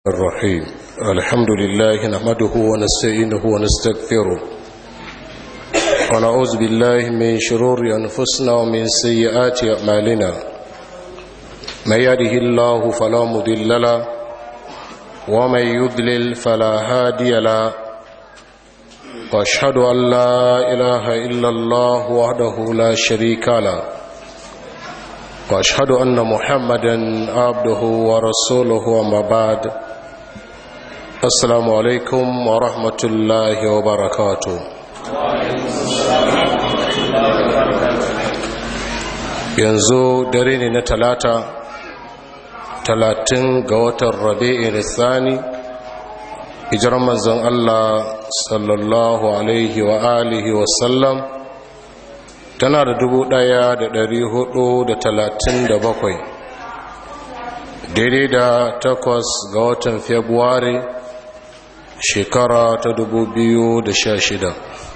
الرحيم الحمد لله نحمده ونستعينه ونستغفره ونعوذ بالله من شرور أنفسنا ومن سيئات أعمالنا من يده الله فلا مضل له ومن يضلل فلا هادي له واشهد أن لا إله إلا الله وحده لا شريك له واشهد ان محمدا عبده ورسوله وما بعد السلام عليكم ورحمه الله وبركاته yanzu dare ne na talata talatin ga watan rabi'in thani hijirar manzon allah sallallahu alaihi wa alihi wasallam tana da dubu ɗaya da dari hudu da talatin da bakwai daidai da takwas ga watan februari shekara ta dubu biyu da sha shida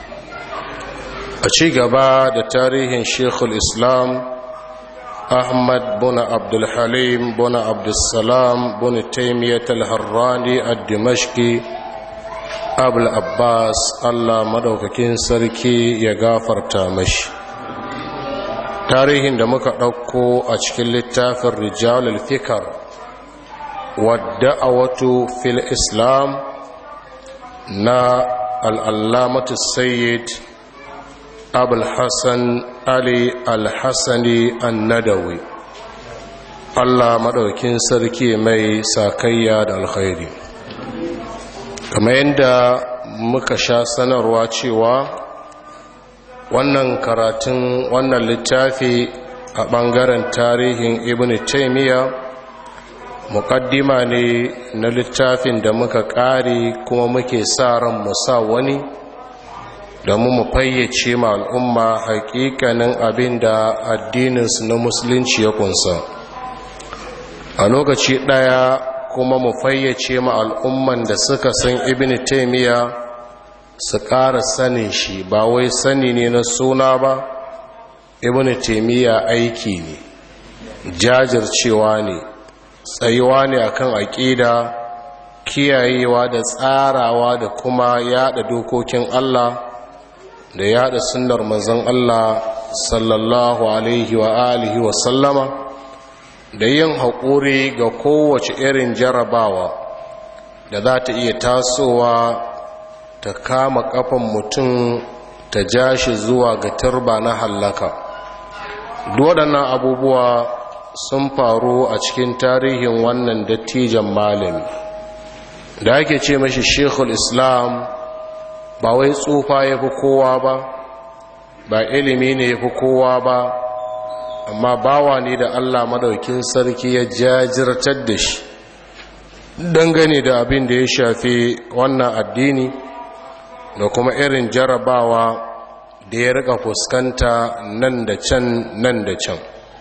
a ci gaba da tarihin shekul islam ahmad buna abdulhalim buna abdulsalam buna taimiyyat al-harrani a dimashki abul abbas allah madaukakin sarki ya gafarta mashi tarihin da muka ɗauko a cikin littafin rijal al-fikar wadda a wato fil islam na al'allamatu sayyid abul hassan ali al-hassani annadawi allah maɗaukin sarki mai sakayya da alkhairi kamar yadda muka sha sanarwa cewa wannan karatun wannan littafi a ɓangaren tarihin ibn taimiyya muƙaddima ne na littafin da muka ƙari kuma muke sa ran musa wani da mu fayyace ma al'umma haƙiƙanin abin da addininsu na musulunci ya kunsa a lokaci ɗaya kuma mu fayyace ma al'umman da suka san ibn taimiyya su ƙara sanin shi ba wai sani ne na suna ba ibn taimiyya aiki ne jajircewa ne tsayuwa ne akan aƙida kiyayewa da tsarawa da kuma yada dokokin Allah da yada sunnar manzon Allah sallallahu alaihi wa alihi wa sallama da yin haƙuri ga kowace irin jarabawa da za ta iya tasowa ta kama kafan mutum ta ja shi zuwa ga turba na hallaka waɗannan abubuwa sun faru a cikin tarihin wannan dattijan malami da ake ce mashi shekul islam ba wai tsufa ya fi kowa ba ba ilimi ne ya fi kowa ba amma bawa ne da allah madaukin sarki ya jajirtar da shi dangane da abin da ya shafi wannan addini da kuma irin jarabawa da ya rika fuskanta nan da can nan da can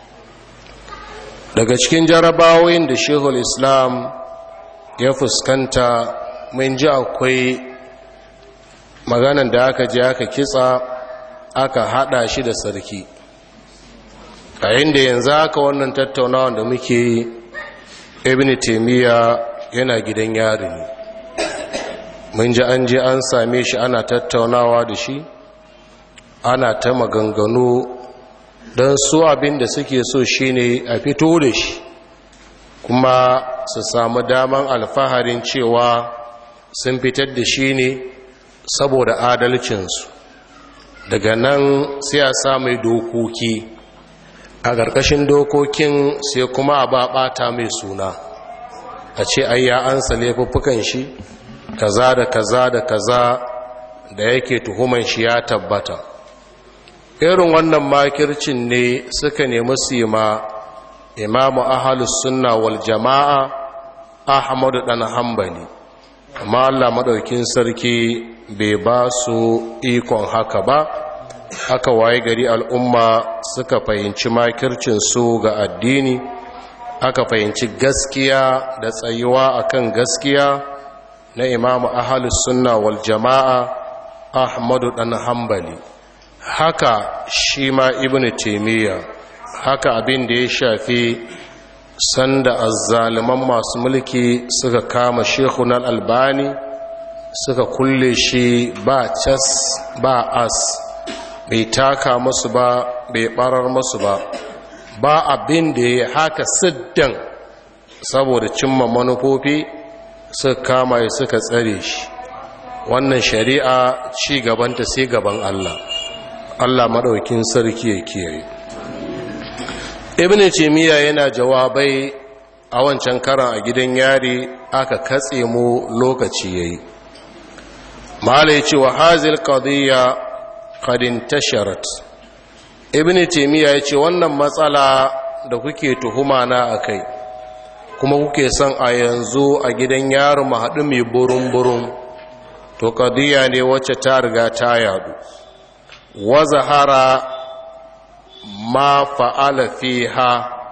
daga cikin jarabawoyin da shehul islam ya fuskanta mun ji akwai maganan da aka je aka kitsa aka hada shi da sarki a inda yanzu aka wannan tattaunawa da muke ibn taimiyya yana gidan yari ne mun ji an je an same shi ana tattaunawa da shi ana ta maganganu don su abin da suke so shine a fito da shi kuma su samu daman alfaharin cewa sun fitar da shi ne saboda adalcinsu daga nan sai a samu dokoki a ƙarƙashin dokokin sai kuma a ba ɓata mai suna a ce ayya an sa laifuffukan shi kaza da kaza da kaza da yake tuhuman shi ya tabbata irin wannan makircin ne suka nemi sima imamu ahalus sunna wal jama'a ahmadu dan hanbali amma Allah madaukin sarki bai ba su ikon haka ba aka waye gari al'umma suka fahimci makircin su ga addini aka fahimci gaskiya da tsayuwa akan gaskiya na imamu ahalus sunna wal jama'a ahmadu dan hanbali haka shi ma ibnu taymiya haka abin da ya shafi sanda azzaliman masu mulki suka kama shekunan albani suka kulle shi ba cas ba as bai taka masu ba bai barar masu ba ba abin da ya haka siddan saboda cimma manufofi suka kama ya suka tsare shi wannan shari'a ci gabanta sai gaban Allah Allah maɗaukin sarki ya kiyaye ibn timiya yana jawabai a wancan karan a gidan yari aka katse mu lokaci yayi malai ce wa hazil qadiyya qad intasharat ibn timiya yace wannan matsala da kuke tuhuma na akai kuma kuke son a yanzu a gidan yaro mu haɗu mai burum-burum to qadiyya ne wacce ta riga ta yadu wa zahara ma fa'ala fiha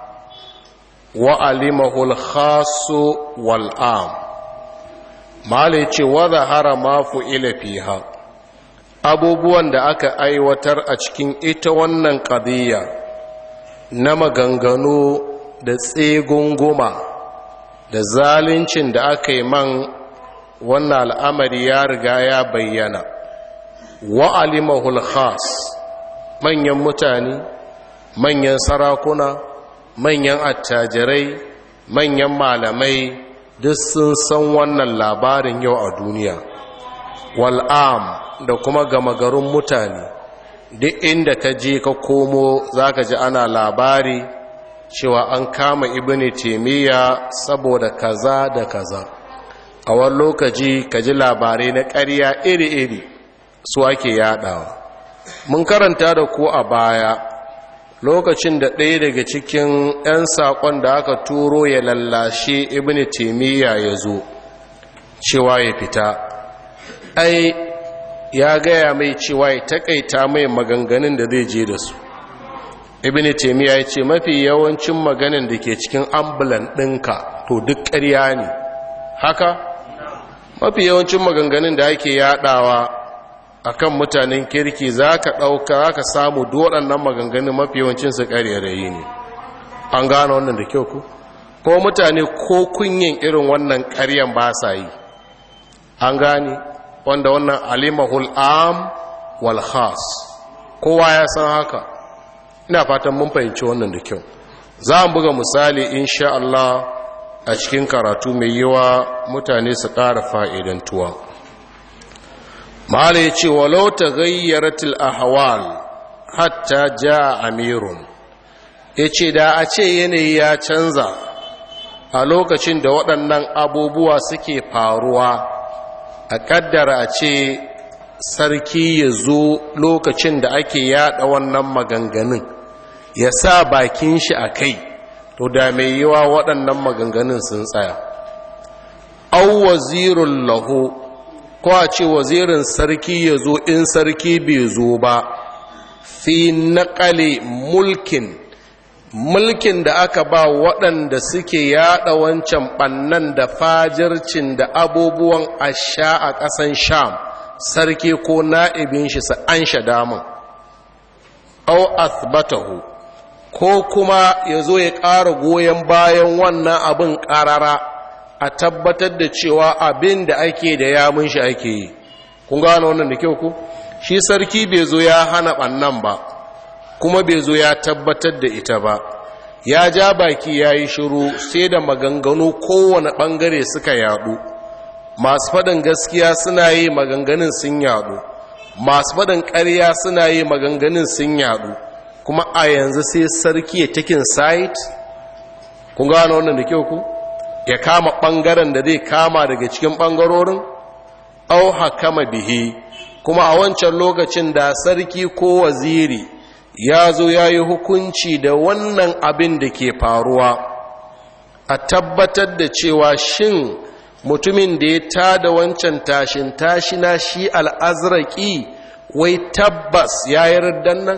wa alimahu al-khasu wal am mala ce wa zahara ma fu'ila fiha abubuwan da aka aiwatar a cikin ita wannan qadiyya na maganganu da tsegunguma da zaluncin da aka yi man wannan al'amari ya riga ya bayyana wa alimahu al-khas manyan mutane manyan sarakuna manyan attajirai manyan malamai duk sun san wannan labarin yau a duniya wal'am da kuma gama garin mutane duk inda ka je ka komo za ka ji ana labari cewa an kama ibini taimiyya saboda kaza da kaza a wani lokaci ka ji labarai na ƙarya iri-iri su ake yadawa mun karanta da ku a baya lokacin da ɗaya daga cikin 'yan saƙon da aka turo ya lallashe ibn taimiyya ya zo cewa ya fita ai ya gaya mai cewa ya taƙaita mai maganganun da zai je da su ibn taimiyya ya ce mafi yawancin maganin da ke cikin ambulan ɗinka to duk ƙarya ne haka mafi yawancin maganganun da ake yaɗawa akan mutanen kirki za ka ɗauka za ka samu waɗannan maganganun mafi yawancinsu ƙarerayi ne an gane wannan da kyau ku ko mutane ko kunyin irin wannan ƙaryan ba sa yi an gane wanda wannan alimahul am wal khas kowa ya san haka ina fatan mun fahimci wannan da kyau za mu buga misali insha Allah a cikin karatu mai yawa mutane su ƙara fa'idantuwa mahala ya ce walau ta gayyaratul ahwal hatta ja amirun ya ce da a ce yanayi ya canza a lokacin da waɗannan abubuwa suke faruwa a ƙaddara a ce sarki ya zo lokacin da ake yada wannan maganganun ya sa bakin shi a kai to da mai yiwa waɗannan maganganun sun tsaya au wazirun lahu ko a ce wazirin sarki ya zo in sarki bai zo ba fi naƙale mulkin mulkin da aka ba waɗanda suke yaɗa wancan ɓannan da fajircin da abubuwan asha a ƙasan sham sarki ko na'ibin shi su an sha damun au athbatahu ko kuma ya zo ya ƙara goyon bayan wannan abin ƙarara a tabbatar da cewa abin da ake da yamun shi ake yi kun gano wannan da kyau ku shi sarki bai zo ya hana ɓannan ba kuma bai zo ya tabbatar da ita ba ya ja baki ya yi shiru sai da maganganu kowane ɓangare suka yaɗu masu faɗin gaskiya suna yi maganganun sun yaɗu masu faɗin ƙarya suna yi maganganun sun yaɗu kuma a yanzu sai sarki ya takin site kun gano wannan da kyau ku ya kama ɓangaren da zai kama daga cikin ɓangarorin au hakama bihi kuma a wancan lokacin da sarki ko waziri ya zo ya yi hukunci da wannan abin da ke faruwa a tabbatar da cewa shin mutumin da ya tada wancan tashin tashina shi al'azraki wai tabbas ya yi nan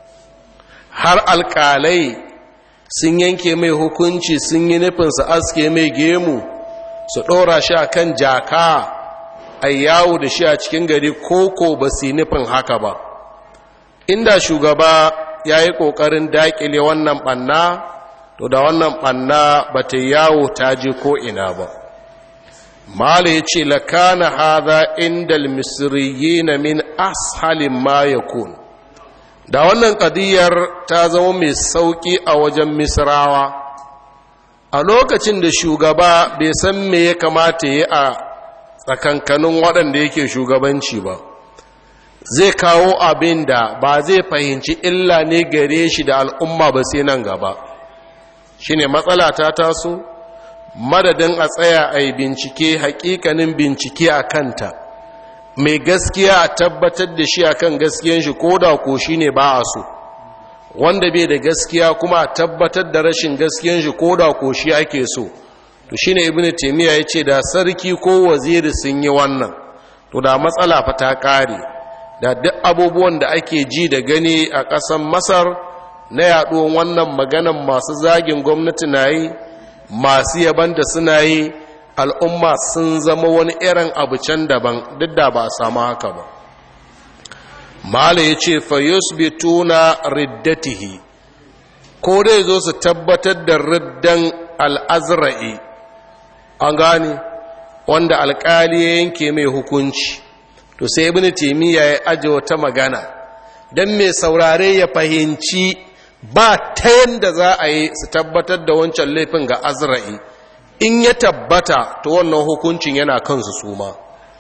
har alƙalai sun yanke mai hukunci sun yi nufin su aske mai gemu su ɗora shi a kan jaka a yawo da shi a cikin gari koko ba su yi nufin haka ba inda shugaba ya yi ƙoƙarin daƙile wannan ɓanna to da wannan ɓanna ba ta yawo ta je ko ina ba mala ya ce lakana haza inda misriyi na min ashalin ma ya da wannan ƙadiyar ta zama mai sauƙi a wajen misrawa a lokacin da shugaba bai san me ya kamata ya a tsakankanin waɗanda yake shugabanci ba zai kawo abin da ba zai fahimci illa ne gare shi da al'umma ba sai nan gaba shi ne matsala ta taso madadin a tsaya a yi bincike hakikanin bincike a kanta mai gaskiya a tabbatar da shi akan gaskiyan shi ko da ko shi ne ba a so wanda bai da gaskiya kuma a tabbatar da rashin gaskiyan shi ko da ko shi ake so to shine ibnu taymiya yace da sarki ko waziri sun yi wannan to da matsala fa ta kare da duk abubuwan da ake ji da gani a ƙasar masar na yaɗuwan wannan maganan masu zagin gwamnati na yi masu yaban da suna yi al'umma sun zama wani irin abu can daban duk da ba a samu haka ba mala ya ce fayusbituna riddatihi ko dai zo su tabbatar da riddan al'azra'i an gane wanda alkali ya yanke mai hukunci to sai ibn taymiya ya aje wata magana dan mai saurare ya fahimci ba ta yanda za a yi su tabbatar da wancan laifin ga azra'i in ya tabbata to wannan hukuncin yana kansu suma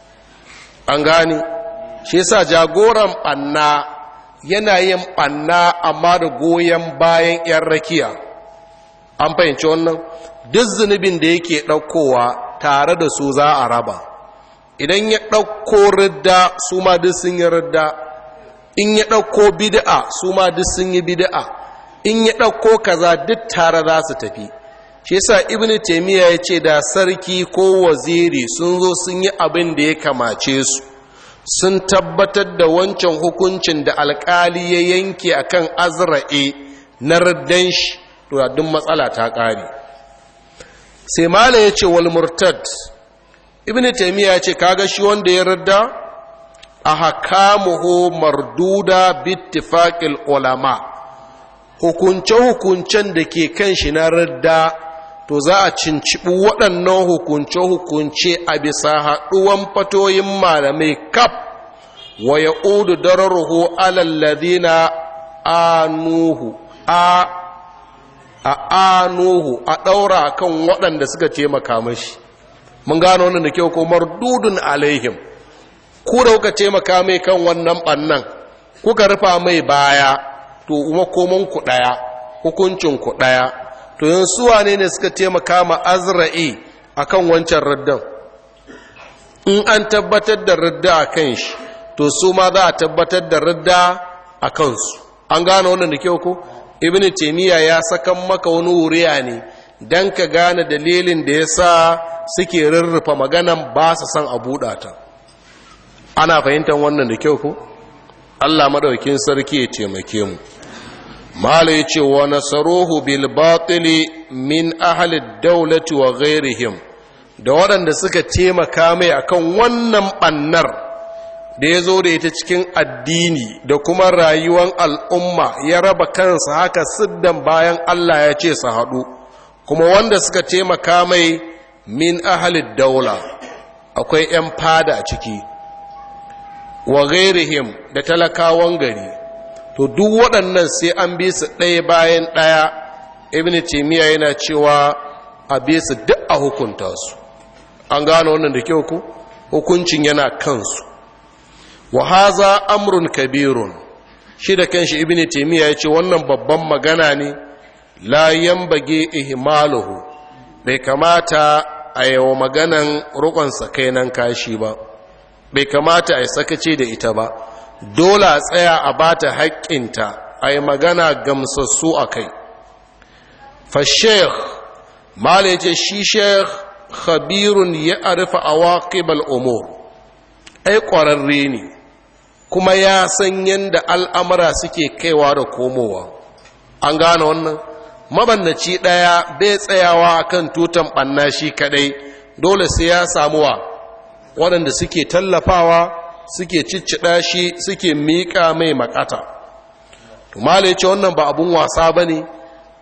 an gane shi yasa jagoran ɓanna yana yin ɓanna amma da goyon bayan 'yan rakiya an fahimci wannan duk zunubin da yake ɗaukowa tare da su za a raba idan ya ɗauko ridda su ma duk sun yi ridda in ya ɗauko bid'a su ma duk sun yi bid'a in ya ɗauko kaza duk tare za su tafi shi yasa ibnu taymiya ya ce da sarki ko waziri sun zo sun yi abin da ya kamace su sun tabbatar da wancan hukuncin da alkali ya yanke akan azra'e na raddan shi to duk matsala ta ƙare sai mala ya ce wal murtad ibn taymiya ya ce kaga shi wanda ya radda a hakamuhu marduda bittifaqil ulama hukunce hukuncen da ke kan shi na radda to za a cincibi waɗannan hukunce-hukunce a bisa haɗuwan fatoyin malamai kaf wa ya ƙudu dararuhu alalladina anuhu a a anuhu a ɗaura kan waɗanda suka taimaka mashi mun gano wannan da kyau ko mardudun alaihim ku da kuka taimaka mai kan wannan ɓannan kuka rufa mai baya to makoman ku ɗaya hukuncin ku ɗaya to yin suwa ne ne suka taimaka ma azra'i a kan wancan raddan in an tabbatar da radda a kan shi to su ma za a tabbatar da radda a kansu an gane wannan da kyau ko ibn taimiyya ya sakan maka wani wuriya ne don ka gane dalilin da ya sa suke rurrufa maganan ba su san a buɗa ta ana fahimtar wannan da kyau ko allah maɗaukin sarki ya taimake mu mala ya ce wa nasaruhu bil batili min ahli daulati wa ghairihim da waɗanda suka taimaka mai akan wannan ɓannar da ya zo da ita cikin addini da kuma rayuwar al'umma ya raba kansa haka siddan bayan Allah ya ce su haɗu kuma wanda suka taimaka mai min ahli daula akwai ‘yan fada a ciki wa ghairihim da talakawan gari to duk waɗannan sai an bi su ɗaya bayan ɗaya ibn taymiya yana cewa a bi su duk a hukunta su an gano wannan da kyau ku hukuncin yana kansu wa haza amrun kabirun shi da kanshi ibn taymiya ya ce wannan babban magana ne la yambage ihmaluhu bai kamata a yawa maganan rukon sakainan kashi ba bai kamata a yi sakace da ita ba dole a tsaya a ba ta haƙƙinta a yi magana gamsassu a kai fa sheikh mala ce shi sheikh khabirun ya arifa a waƙibal umur ai ƙwararre ne kuma ya san yadda al'amura suke kaiwa da komowa an gane wannan mabannaci ɗaya bai tsayawa kan tutan ɓanna shi kaɗai dole sai ya samuwa waɗanda suke tallafawa suke ciccida shi suke miƙa mai makata tumale ce wannan ba abun wasa ba ne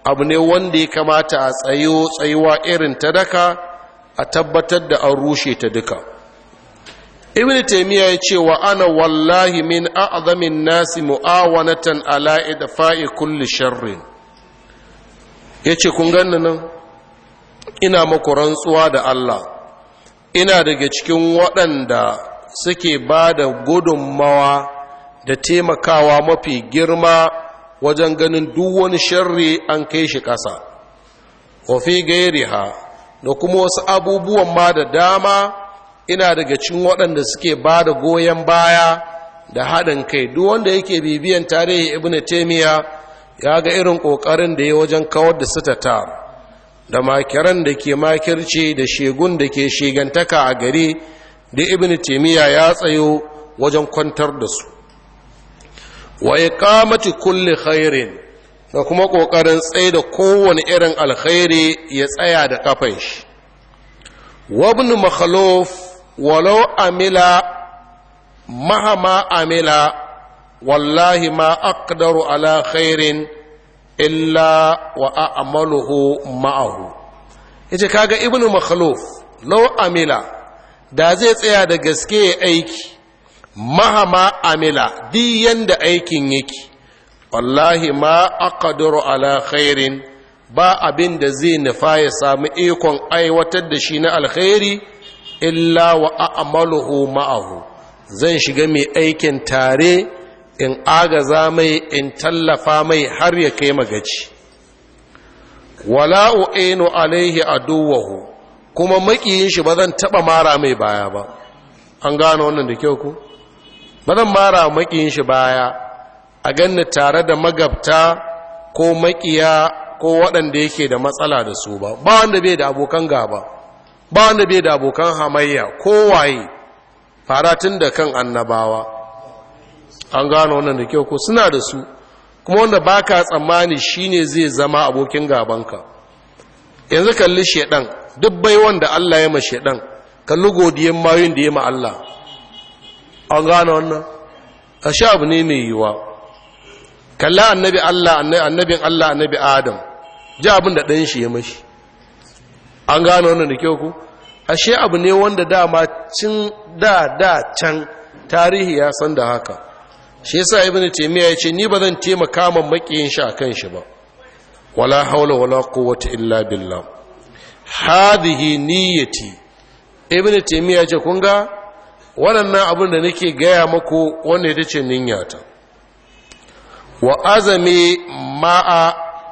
abu ne wanda ya kamata a tsayo tsayuwa irin ta daka a tabbatar da an rushe ta duka ibn taymiya ya ce wa ana wallahi min a'zamin nasi mu'awanatan ala idfa'i kulli sharrin yace kun ganni nan ina maku rantsuwa da Allah ina daga cikin waɗanda suke ba da gudunmawa da taimakawa mafi girma wajen ganin duk wani sharri an kai shi ƙasa wafi gairiha da kuma wasu abubuwan ma da dama ina daga cikin waɗanda suke ba da goyon baya da haɗin kai duk wanda yake bibiyan tarihi ibn taimiyya ya ga irin ƙoƙarin da ya wajen kawar da sitatar da makiran da ke makirci da shegun da ke shegantaka a gari da ibn taimiyya ya tsayo wajen kwantar da su wa iqamati kulli khairin da kuma kokarin tsaye da kowane irin alkhairi ya tsaya da kafan shi wa ibn makhluf walau amila mahama amila wallahi ma aqdaru ala khairin illa wa a'maluhu ma'ahu yace kaga ibn makhluf law amila da zai tsaya da gaske aiki mahama amila duk yanda aikin yake wallahi ma aqdiru ala khairin ba abin da zai nufa ya samu ikon aiwatar da shi na alkhairi illa wa a'maluhu ma'ahu zan shiga mai aikin tare in agaza mai in tallafa mai har ya kai magaci wala u'inu alaihi aduwahu kuma makiyin shi ba zan taba mara mai baya ba an gano wannan da kyau ku ba zan mara makiyin shi baya a ganni tare da magabta ko makiya ko waɗanda yake da matsala da su ba ba wanda bai da abokan gaba ba wanda bai da abokan hamayya ko waye faratun da kan annabawa an gano wannan da kyau ko suna da su kuma wanda baka tsammani shine zai zama abokin gabanka yanzu kalli shedan duk bai wanda Allah ya ma shedan kalli godiyan mayun da ya ma Allah an gano wannan a sha abu ne mai yiwa kalli annabi Allah annabin Allah annabi Adam ji abin da ɗan shi ya mashi an gano wannan da kyau ku ashe abu ne wanda dama cin da da can tarihi ya san da haka shi yasa ibn taymiya yace ni ba zan taimaka man makiyin shi akan shi ba wala haula wala quwwata illa billah hadhihi niyyati ibn taymiya yace kun ga waɗannan abin da nake gaya maku wanda ita ce niyyata wa azami ma'a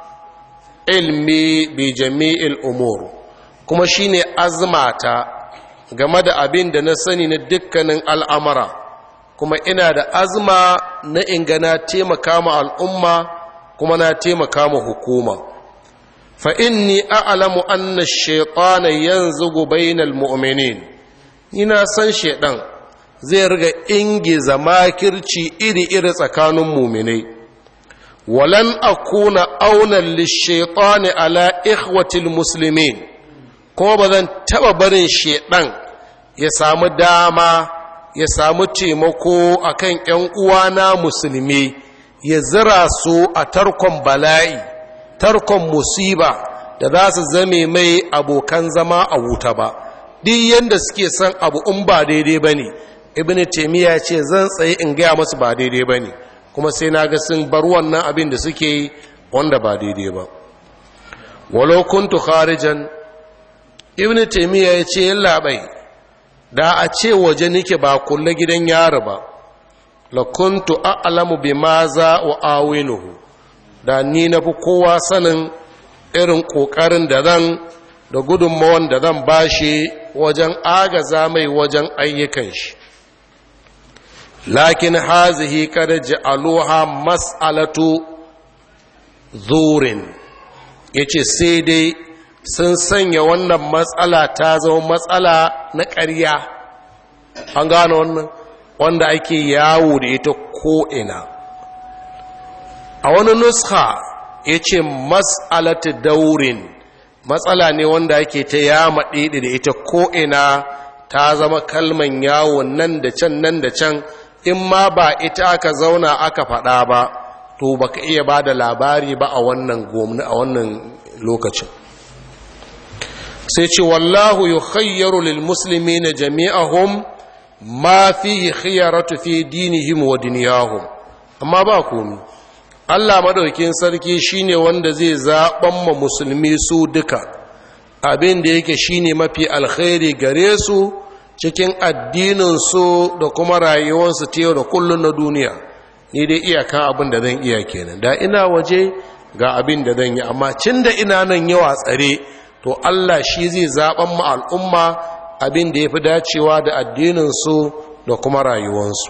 ilmi bi jami'il umur kuma shine azmata game da abin da na sani na dukkanin al'amara kuma ina da azma na ingana taimaka ma al'umma kuma na taimaka ma hukuma fa inni a'lamu anna ash-shaytana yanzugu bainal mu'minin ina san shedan zai riga ingiza makirci iri-iri tsakanin mu'minai walan akuna aunan lish-shaytani ala ikhwatil muslimin kuma ba zan taba barin shedan ya samu dama ya samu taimako a kan ‘yan uwana musulmi ya zira su a tarkon bala'i, tarkon musiba da za su zame mai abokan zama a wuta ba, duk yadda suke son abu in ba daidai ba ne, ibn taimiyya ce zan tsaye in gaya masu ba daidai ba ne, kuma sai na ga sun bar wannan abin da suke yi wanda ba daidai ba. Walau kuntu kharijan ibn taimiyya ya ce yin labai da a ce waje nike ba kulle gidan yaro ba la kuntu a'lamu bima za wa awinuhu da ni na fi kowa sanin irin kokarin da zan da gudunmawan da zan bashi wajen agaza mai wajen ayyukan shi lakin hazihi kada ja'aluha mas'alatu zurin yace sai dai sun sanya wannan matsala ta zama matsala na ƙarya an gano wannan wanda ake yawo da ita ko'ina a wani nuska ya ce matsalata daurin matsala ne wanda ake ta yama ɗiɗi da ita ko'ina ta zama kalman yawo nan da can nan da can in ma ba ita aka zauna aka faɗa ba to baka iya ba da labari ba a wannan gomna a wannan lokacin sai ce wallahu yukhayyaru lil muslimina jami'ahum ma fihi khiyaratu fi dinihim wa dunyahum amma ba komi Allah madaukin sarki shine wanda zai zaban ma musulmi su duka abin da yake shine mafi alkhairi gare su cikin addinin su da kuma rayuwarsu ta yau da kullun na duniya ni dai iyakan abin da zan iya kenan da ina waje ga abin da zan yi amma cin da ina nan yawa tsare to Allah shi zai zaben mu al'umma abin da yafi dacewa da addinin su da kuma rayuwarsu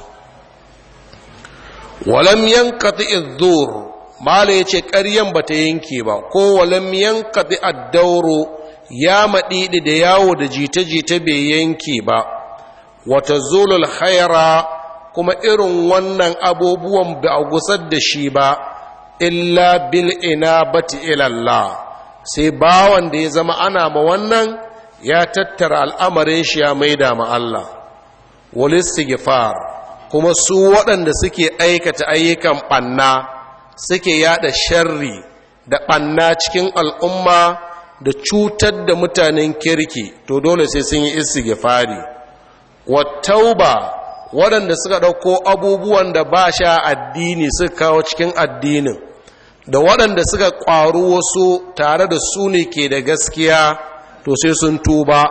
walam yankati idzur mala yace ƙaryan bata yanke ba ko walam yankati ad-dawru ya madidi da yawo da jita-jita bai yanke ba wata zulul khaira kuma irin wannan abubuwan ba a gusar da shi ba illa bil inabati ila Allah sai bawan da ya zama ana ma wannan ya tattara al'amarin shi ya maida ma Allah wal istighfar kuma su waɗanda suke aikata ayyukan ɓanna suke yada sharri da ɓanna cikin al'umma da cutar da mutanen kirki to dole sai sun yi istighfari wattauba waɗanda suka ɗauko abubuwan da ba sha addini suka kawo cikin addinin da waɗanda suka ƙwaru wasu tare da su ne ke da gaskiya to sai sun tuba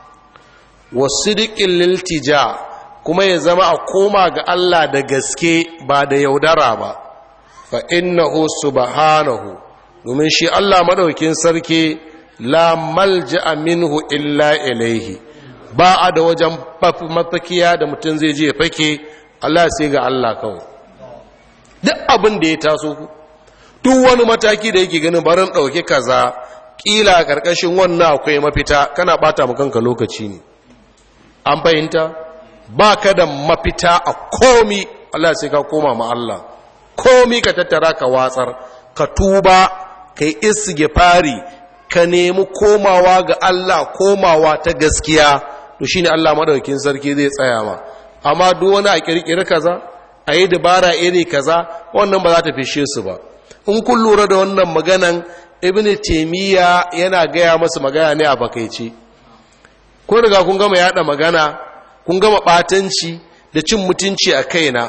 wasu liltija kuma ya zama a koma ga Allah da gaske ba da yaudara ba fa innahu subhanahu domin shi Allah madaukin sarki la malja minhu illa ilaihi ba a da wajen mafakiya da mutum zai je fake Allah sai ga Allah kawai duk abin da ya taso ku duk wani mataki da yake ganin barin ɗauke kaza ƙila a ƙarƙashin wannan akwai mafita kana ɓata mu kanka lokaci ne an fahimta ba ka da mafita a komi Allah sai ka koma ma Allah komi ka tattara ka watsar ka tuba ka yi istighfari ka nemi komawa ga Allah komawa ta gaskiya to shine Allah madaukakin sarki zai tsaya ma amma duk wani a kirkiri kaza a yi dabara iri kaza wannan ba za ta fishe su ba in kun lura da wannan maganan ibn taymiya yana gaya masa magana ne a bakaice ko riga kun gama yada magana kun gama batanci da cin mutunci a kaina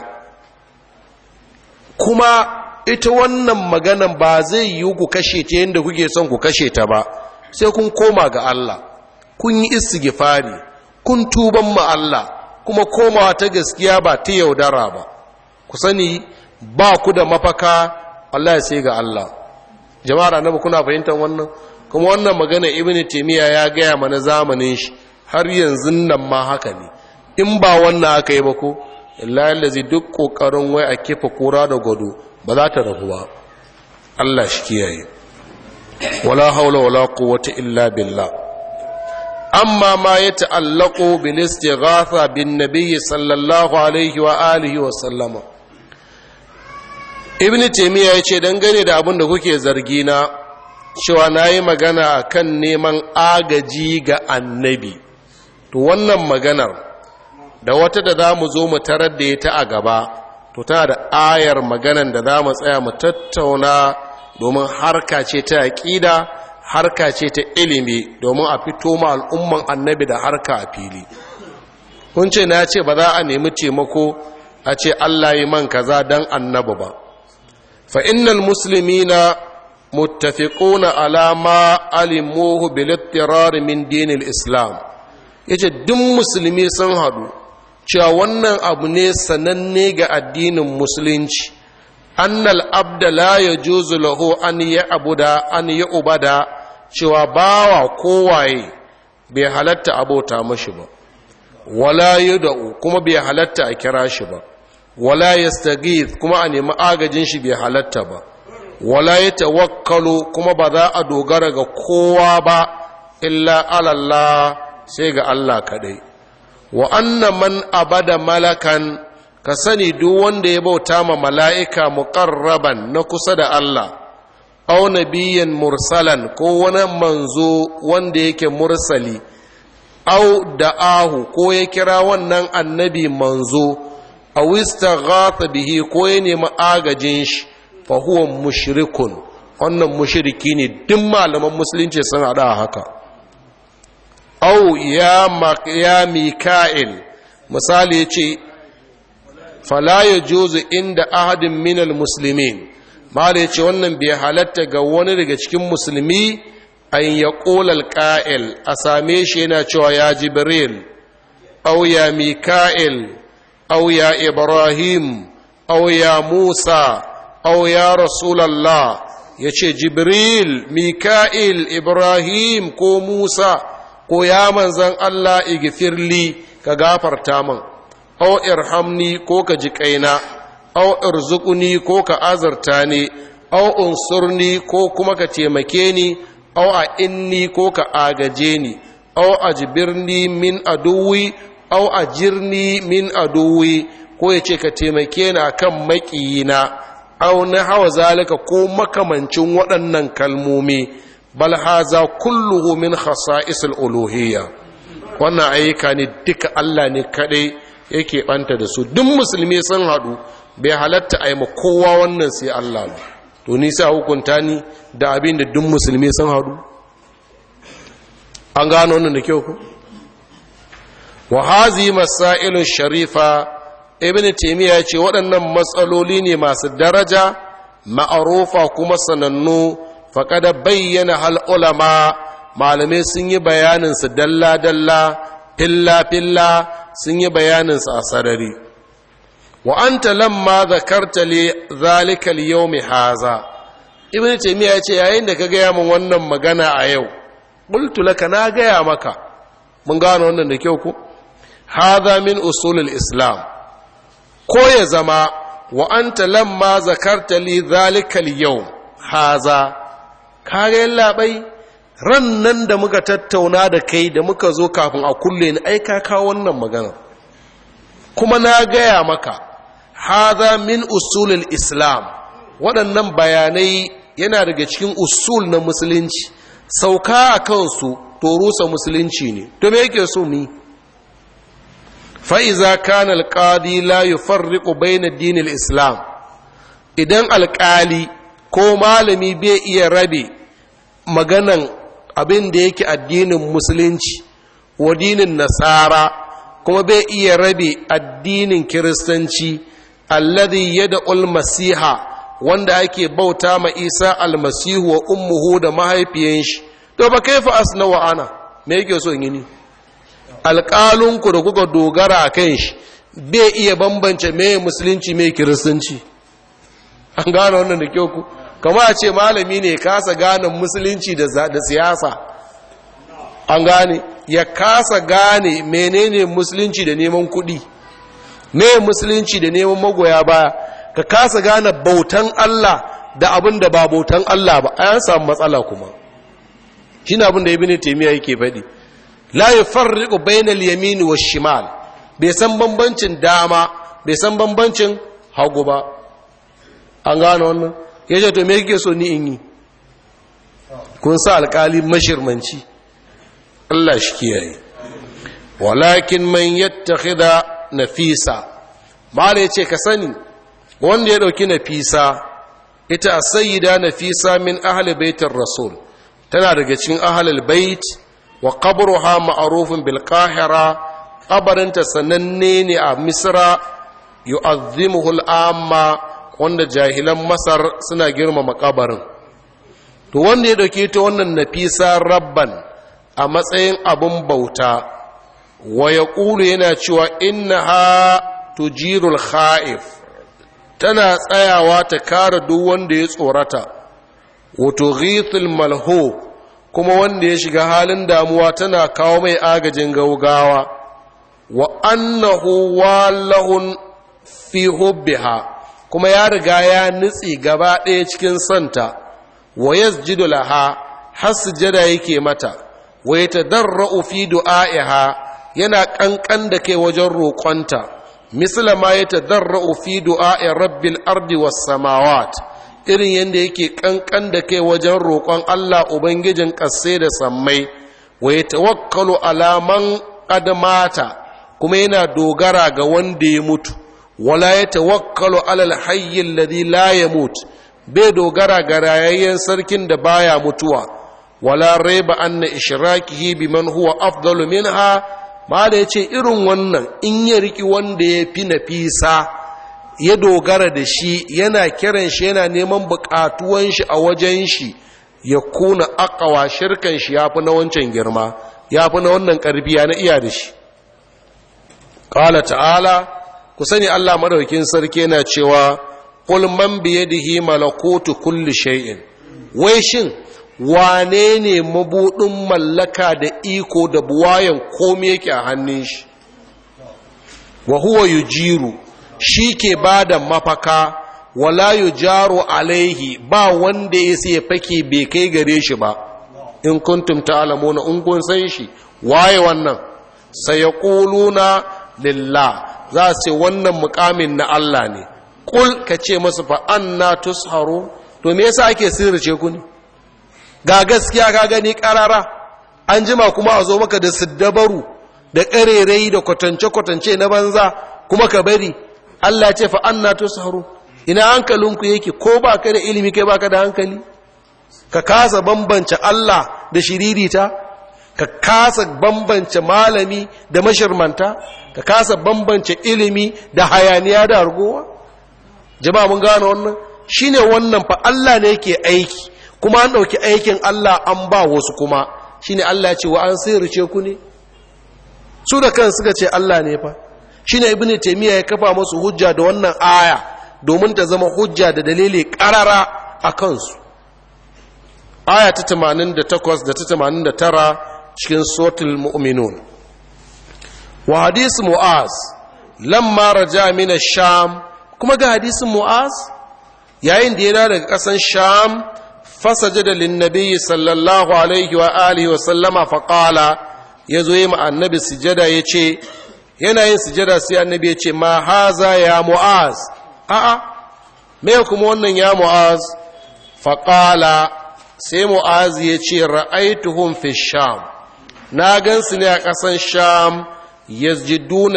kuma ita wannan maganan ba zai yi ku kashe ta yadda kuke son ku kashe ta ba sai kun koma ga Allah kun yi istighfari kun tuban ma Allah kuma komawa ta gaskiya ba ta yaudara ba ku sani ba ku da mafaka Allah sai ga Allah jama'ar annabi kuna fahimtar wannan kuma wannan magana ibnu taymiya ya gaya mana zamanin shi har yanzu nan ma haka ne in ba wannan aka yi ba ko lallazi duk kokarin wai a kifa kura da gado ba za ta rafu ba Allah shi kiyaye wala haula wala quwwata illa billah amma ma ya ta'allaqu bil istighatha bin nabiy sallallahu alaihi wa alihi wa sallama ibnu taymiya yace dangane da abin da kuke zargi na cewa nayi magana akan neman agaji ga annabi to wannan maganar da wata da za mu zo mu tarar da ita a gaba to tana da ayar maganan da za mu tsaya mu tattauna domin harka ce ta aƙida harka ce ta ilimi domin a fito ma al'umman annabi da harka a fili kun ce na ce ba za a nemi taimako a ce allah yi man kaza don annabi ba fa innal muslimina muttafiquna ala ma alimuhu bil ittirar min dinil islam yace duk musulmi sun hadu cewa wannan abu ne sananne ga addinin musulunci annal abda la yajuzu lahu an ya'buda an ya'bada cewa bawa kowaye bai halatta abota mashi ba wala yud'u kuma bai halatta a kira shi ba wala yastaghith kuma a nemi agajin shi bai halatta ba wala yatawakkalu kuma ba za a dogara ga kowa ba illa alallah sai ga Allah kadai wa anna man abada malakan ka sani duk wanda ya bauta ma mala'ika muqarraban na kusa da Allah aw nabiyyan mursalan ko wani manzo wanda yake mursali aw da'ahu ko ya kira wannan annabi manzo aw istaghatha bihi ko ya nemi agajin shi fa huwa mushrikun wannan mushriki ne duk malaman musulunci sun hada haka au ya ya mika'il misali yace fala yajuzu inda ahadin minal muslimin mala yace wannan bai halatta ga wani daga cikin musulmi an ya ƙolal ƙa'il a same shi yana cewa ya jibril au ya mika'il au ya ibrahim au ya musa au ya rasulallah ya ce jibril mika'il ibrahim ko musa ko ya manzan allah igifirli ka gafarta man au irhamni ko ka ji kaina au irzuquni ko ka azarta ni au unsurni ko kuma ka taimake ni au a inni ko ka agaje ni au a jibirni min aduwi au a jirni min aduwi ko ya ce ka taimake ni akan maƙiyina au na hawa zalika ko makamancin waɗannan kalmomi bal haza kulluhu min khasa'isul uluhiyya wannan ayyuka ne duka Allah ne kadai yake banta da su duk musulmi sun haɗu bai halatta a yi ma kowa wannan sai Allah ba to ni sai hukunta ni da abin da duk musulmi sun haɗu an gano wannan da kyau ku wa hazi masailun sharifa ibn taymiya ce waɗannan matsaloli ne masu daraja ma'arufa kuma sanannu faqad bayyana hal ulama malamai sun yi bayanin su dalla dalla filla filla sun yi bayanin su a sarari wa anta lamma zakarta li zalika al-yawm haza ibn taymiya ya ce yayin da ka gaya min wannan magana a yau qultu laka na gaya maka mun gano wannan da kyau ko hadha min usulul islam ko ya zama wa anta lamma zakarta li zalika al-yawm haza kage labai ran nan da muka tattauna da kai da muka zo kafin a kulle ni ai ka kawo wannan magana kuma na gaya maka hadha min usulul islam waɗannan bayanai yana daga cikin usul na musulunci sauka a kansu to rusa musulunci ne to me yake so mu fa'iza kan alƙadi la yi farriƙo bayan addinin islam idan alƙali ko malami bai iya rabe maganan abin da yake addinin musulunci wa dinin nasara kuma bai iya rabe addinin kiristanci alladhi yad'ul masiha wanda ake bauta ma isa almasihu wa ummuhu da mahaifiyan shi to ba kaifa asna wa ana me yake so yi ni alƙalinku da kuka dogara a kan shi bai iya bambance me musulunci me kiristanci an gane wannan da kyau ku kama a ce malami ne kasa gane musulunci da siyasa an gane ya kasa gane menene musulunci da neman kuɗi me musulunci da neman magoya baya ka kasa gane bautan Allah da abin da ba bautan Allah ba a yan samu matsala kuma shi na abin da ibn taymiya yake faɗi la yufarriqu bainal yamin wash shimal bai san bambancin dama bai san bambancin hagu ba an gano wannan yace to me yake so ni in yi kun sa alƙali mashirmanci Allah shi kiyaye walakin man yattakhidha nafisa mala yace ka sani wanda ya dauki nafisa ita sayyida nafisa min ahli baitir rasul tana daga cikin ahlul bait wa qabruha ma'rufun bil qahira qabarinta sananne ne a misra yu'azzimuhu al amma wanda jahilan masar suna girmama kabarin to wanda ya dauke ta wannan nafisa rabban a matsayin abun bauta wa yaqulu yana cewa innaha tujirul kha'if tana tsayawa ta kare duk wanda ya tsorata wato ghithul malhu kuma wanda ya shiga halin damuwa tana kawo mai agajin gaugawa wa annahu walahun fi hubbiha kuma ya riga ya nutsi gaba ɗaya cikin santa wa yasjudu laha har sujada yake mata wa yatadarra'u fi du'a'iha yana kankan da kai wajen roƙonta misla ma yatadarra'u fi du'a'i rabbil ardi was samawat irin yadda yake kankan da kai wajen roƙon Allah Ubangijin ƙasse da sammai, wa ya tawakkalu alaman adamata kuma yana dogara ga wanda ya mutu, wala ya tawakkalu alal hayyin ladhi la ya mutu, bai dogara ga rayayyen sarkin da baya mutuwa wala raiba anna ishrakihi biman huwa afdalu minha ma da yace irin wannan in ya riki wanda ya fi nafisa ya dogara da shi yana kiran shi yana neman bukatuwan shi a wajen shi ya kuna akawa shirkan shi yafi na wancan girma yafi na wannan karfi na iya da shi qala ta'ala ku sani Allah madaukin sarki yana cewa qul man bi yadihi malakutu kulli shay'in wai shin wane ne mabudin mallaka da iko da buwayan komai yake a hannun shi wa huwa yujiru shi ke bada mafaka wala yujaru alaihi ba wanda ya sai fake bai kai gare shi ba in kuntum ta'lamuna in kun san shi waye wannan sayaquluna lillah za su ce wannan mukamin na Allah ne kul ka ce masu fa anna tusharu to me yasa ake sirrice ku ne ga gaskiya ka gani karara an jima kuma a zo maka da siddabaru da karerai da kwatance kwatance na banza kuma ka bari Allah ce fa anna tusharu ina hankalinku yake ko ba ka da ilimi kai baka da hankali ka kasa bambance Allah da shiririta ka kasa bambance malami da mashirmanta ka kasa bambance ilimi da hayaniya da argowa jama'a mun gano wannan shine wannan fa Allah ne yake aiki kuma an dauki aikin Allah an ba wasu kuma shine Allah ya ce wa an sirrice ku ne su da kan suka ce Allah ne fa shine ibnu taymiya ya kafa musu hujja da wannan aya domin ta zama hujja da dalili karara a kansu aya ta 88 da ta 89 cikin suratul mu'minun wa hadisi mu'az lamma raja min sham kuma ga hadisin mu'az yayin da ya dawo daga kasan sham fasajada lin nabiyyi sallallahu alaihi wa alihi wa sallama fa qala yazo yi ma annabi sujada yace yana yin sujada sai annabi yace ma haza ya mu'az a'a me kuma wannan ya mu'az fa qala sai mu'az yace ra'aituhum fi sham na gansu ne a ƙasan sham yasjiduna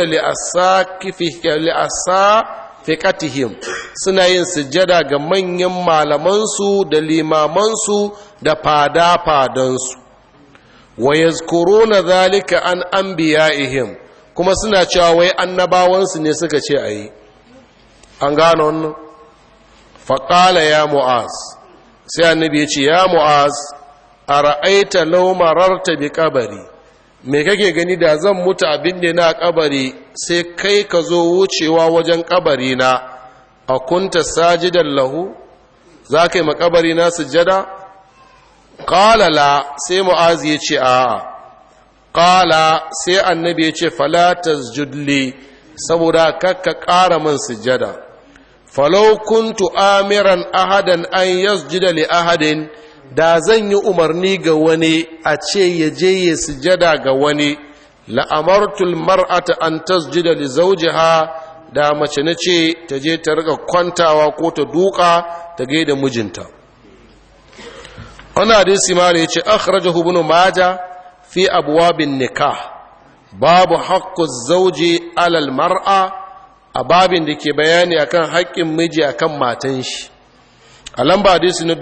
li'asafiqatihim suna yin sujjada ga manyan malamansu da limamansu da fada-fadansu wa yazkuruna zalika an anbiya'ihim kuma suna cewa wai annabawansu ne suka ce ayi an gano wannan faqala ya mu'az sai annabi ya ce ya mu'az ara'aita law mararta bi qabri me kake gani da zan mutu abin da na kabari sai kai ka zo wucewa wajen kabari na a kunta sajidan lahu za ka yi makabari na sujada ƙalala sai mu'azi ya ce a ƙala sai annabi ya ce falatas judli saboda kakka ƙara man sujada falau kuntu amiran ahadan an yasjuda li ahadin da zan yi umarni ga wani a ce ya je ya sujada ga wani la'amartul mar'ata an tasjida li zawjiha da mace na ce ta je ta rika kwantawa ko ta duka ta gaida mijinta wannan hadisi ma ne yace akhrajahu ibn majah fi abwabin nikah babu haqqu zawji alal mar'a a babin da ke bayani akan haƙƙin miji akan matan shi a lamba hadisi na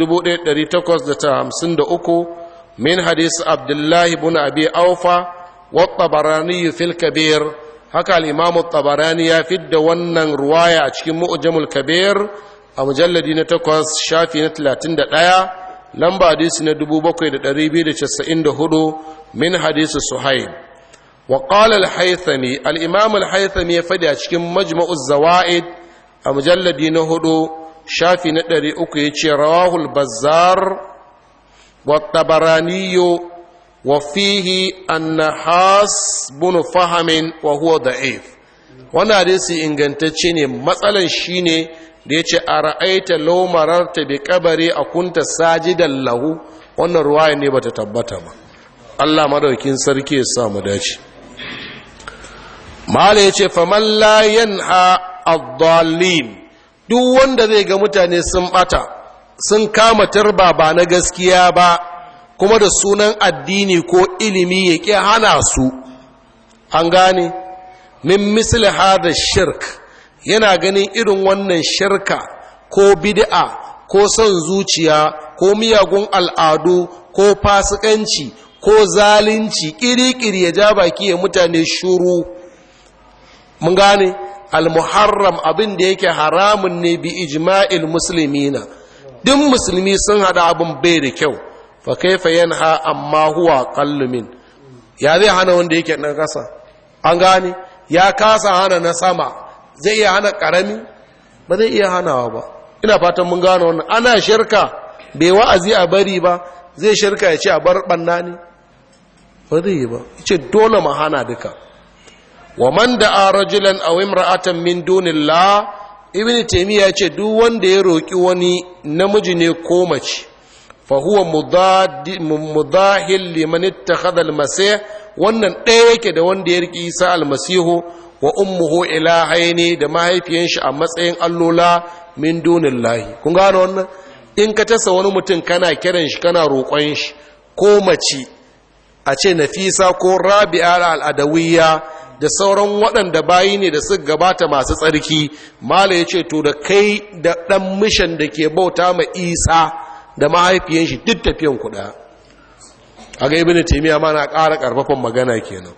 1853 min hadisi abdullahi bin abi aufa wa tabarani fil kabir haka al-imamu tabarani ya fidda wannan ruwaya a cikin mu'jamul kabir a mujalladi na 8 shafi na 31 lamba hadisi na 7294 min hadisi suhaib wa qala al-haythami al-imam al-haythami ya fadi a cikin majma'uz zawaid a mujalladi na 4 shafi na ɗari uku ya ce rawahul bazar wa tabaraniyo wa fihi annahas bunu fahamin wa huwa da'if wannan hadisi ingantacce ne matsalan shine da ya ce a ra'aita laumarar ta bi kabari a kunta sajidan lahu wannan ruwaya ne bata tabbata ba Allah madaukin sarki ya sa mu dace mala ya ce faman la yanha ad-dallin duk wanda zai ga mutane sun bata sun kama turba ba na gaskiya ba kuma da sunan addini ko ilimi ya ƙi hana su an gane min misli hada shirk yana ganin irin wannan shirka ko bid'a ko son zuciya ko miyagun al'adu ko fasikanci ko zalunci ƙiri-ƙiri ya ja baki ya mutane shuru mun gane al-muharram abin da yake haramun ne bi ijma'il muslimina duk musulmi sun hada abin bai da kyau fa kaifa yanha amma huwa qallumin ya zai hana wanda yake na kasa an gane ya kasa hana na sama zai iya hana karami ba zai iya hanawa ba ina fatan mun gane wannan ana shirka bai wa'azi a bari ba zai shirka ya ce a bar banna ne ba zai yi ba ce dole mu hana duka wa man da'a rajulan aw imra'atan min dunillah ibn taymiya ce duk wanda ya roki wani namiji ne ko mace fa huwa mudahil liman ittakhadha al-masih wannan ɗaya yake da wanda ya riki Isa al-masihu wa ummuhu ilahaini da mahaifiyan shi a matsayin allola min dunillahi kun gano wannan in ka tasa wani mutum kana kiran shi kana roƙon shi ko mace a ce nafisa ko rabi'a al-adawiyya da sauran waɗanda bayi ne da suka gabata masu tsarki mala ya ce to da kai da ɗan mishan da ke bauta ma isa da mahaifiyan shi duk tafiyan kuɗa a ga ibini taimiyya ma na ƙara ƙarfafan magana kenan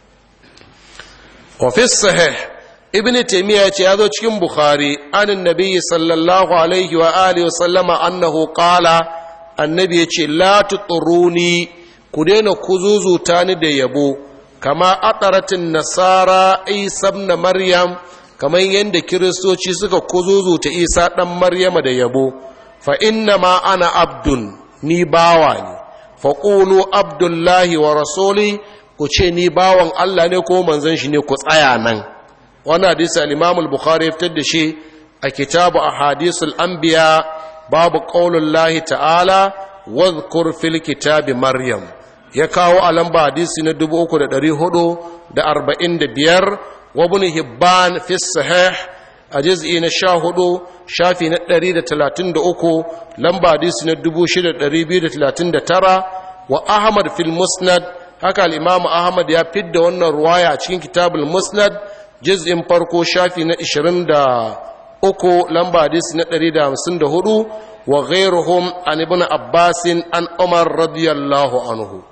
ofis sahih ibini taimiyya ce ya zo cikin bukhari anin nabi sallallahu alaihi wa alihi wasallama annahu qala annabi ya ce la tuturuni ku daina kuzuzuta ni da yabo kama ataratin nasara isa na maryam kamar yadda kiristoci suka kuzuzuta isa ɗan maryama da yabo fa inna ma ana abdun ni bawa ne fa ƙulu abdullahi wa rasuli ku ce ni bawan allah ne ko manzon shi ne ku tsaya nan wani hadisi al bukhari ya fitar da shi a kitabu a hadisul anbiya babu ƙaunullahi ta'ala wadhkur fil kitabi maryam ya kawo a lamba hadisi na 3,445 wa bin hibban fi sahih a jiz'i na 14 shafi na 133 lamba hadisi na 6,239 wa ahmad fil musnad haka al'imamu ahmad ya fidda wannan ruwaya a cikin kitabul musnad jiz'in farko shafi na 23 lamba hadisi na 154 wa ghairuhum an ibn abbasin an umar radiyallahu anhu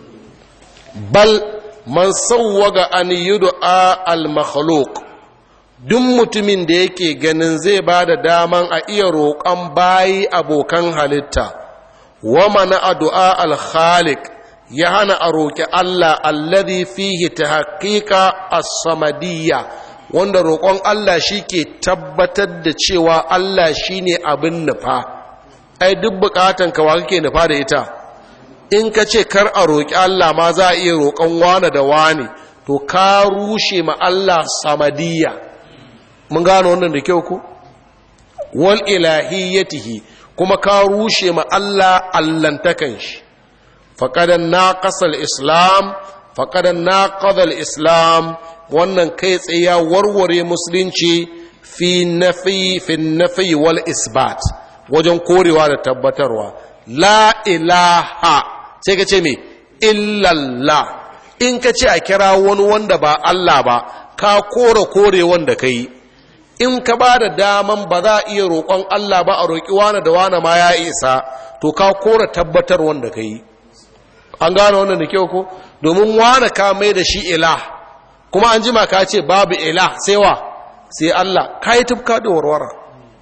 bal man sauwaga an yud'a al-makhluq duk mutumin da yake ganin zai ba da daman a iya roƙon bayi abokan halitta wa mana addu'a al-khaliq ya hana a roƙi Allah alladhi fihi tahqiqa as-samadiyya wanda roƙon Allah shi ke tabbatar da cewa Allah shine abin nufa ai duk bukatan ka wa kake nufa da ita in ka ce kar a roƙi Allah ma za a iya roƙon wane da wane to ka rushe ma Allah samadiyya mun gano wannan da kyau ku wal ilahiyyatihi kuma ka rushe ma Allah allantakan shi faqadan naqasal islam faqadan naqadal islam wannan kai tsaye ya warware musulunci fi nafi fi nafi wal isbat wajen korewa da tabbatarwa la ilaha sai ka ce me illallah in ka ce a kira wani wanda ba Allah ba ka kore kore wanda ka yi in ka ba da daman ba za a iya roƙon Allah ba a roƙi wane da wane ma ya isa to ka kore tabbatar wanda ka yi an gane wannan da kyau ko domin wane ka mai da shi ilah kuma an jima ka ce babu ilah sai wa sai Allah ka yi tufka da warwara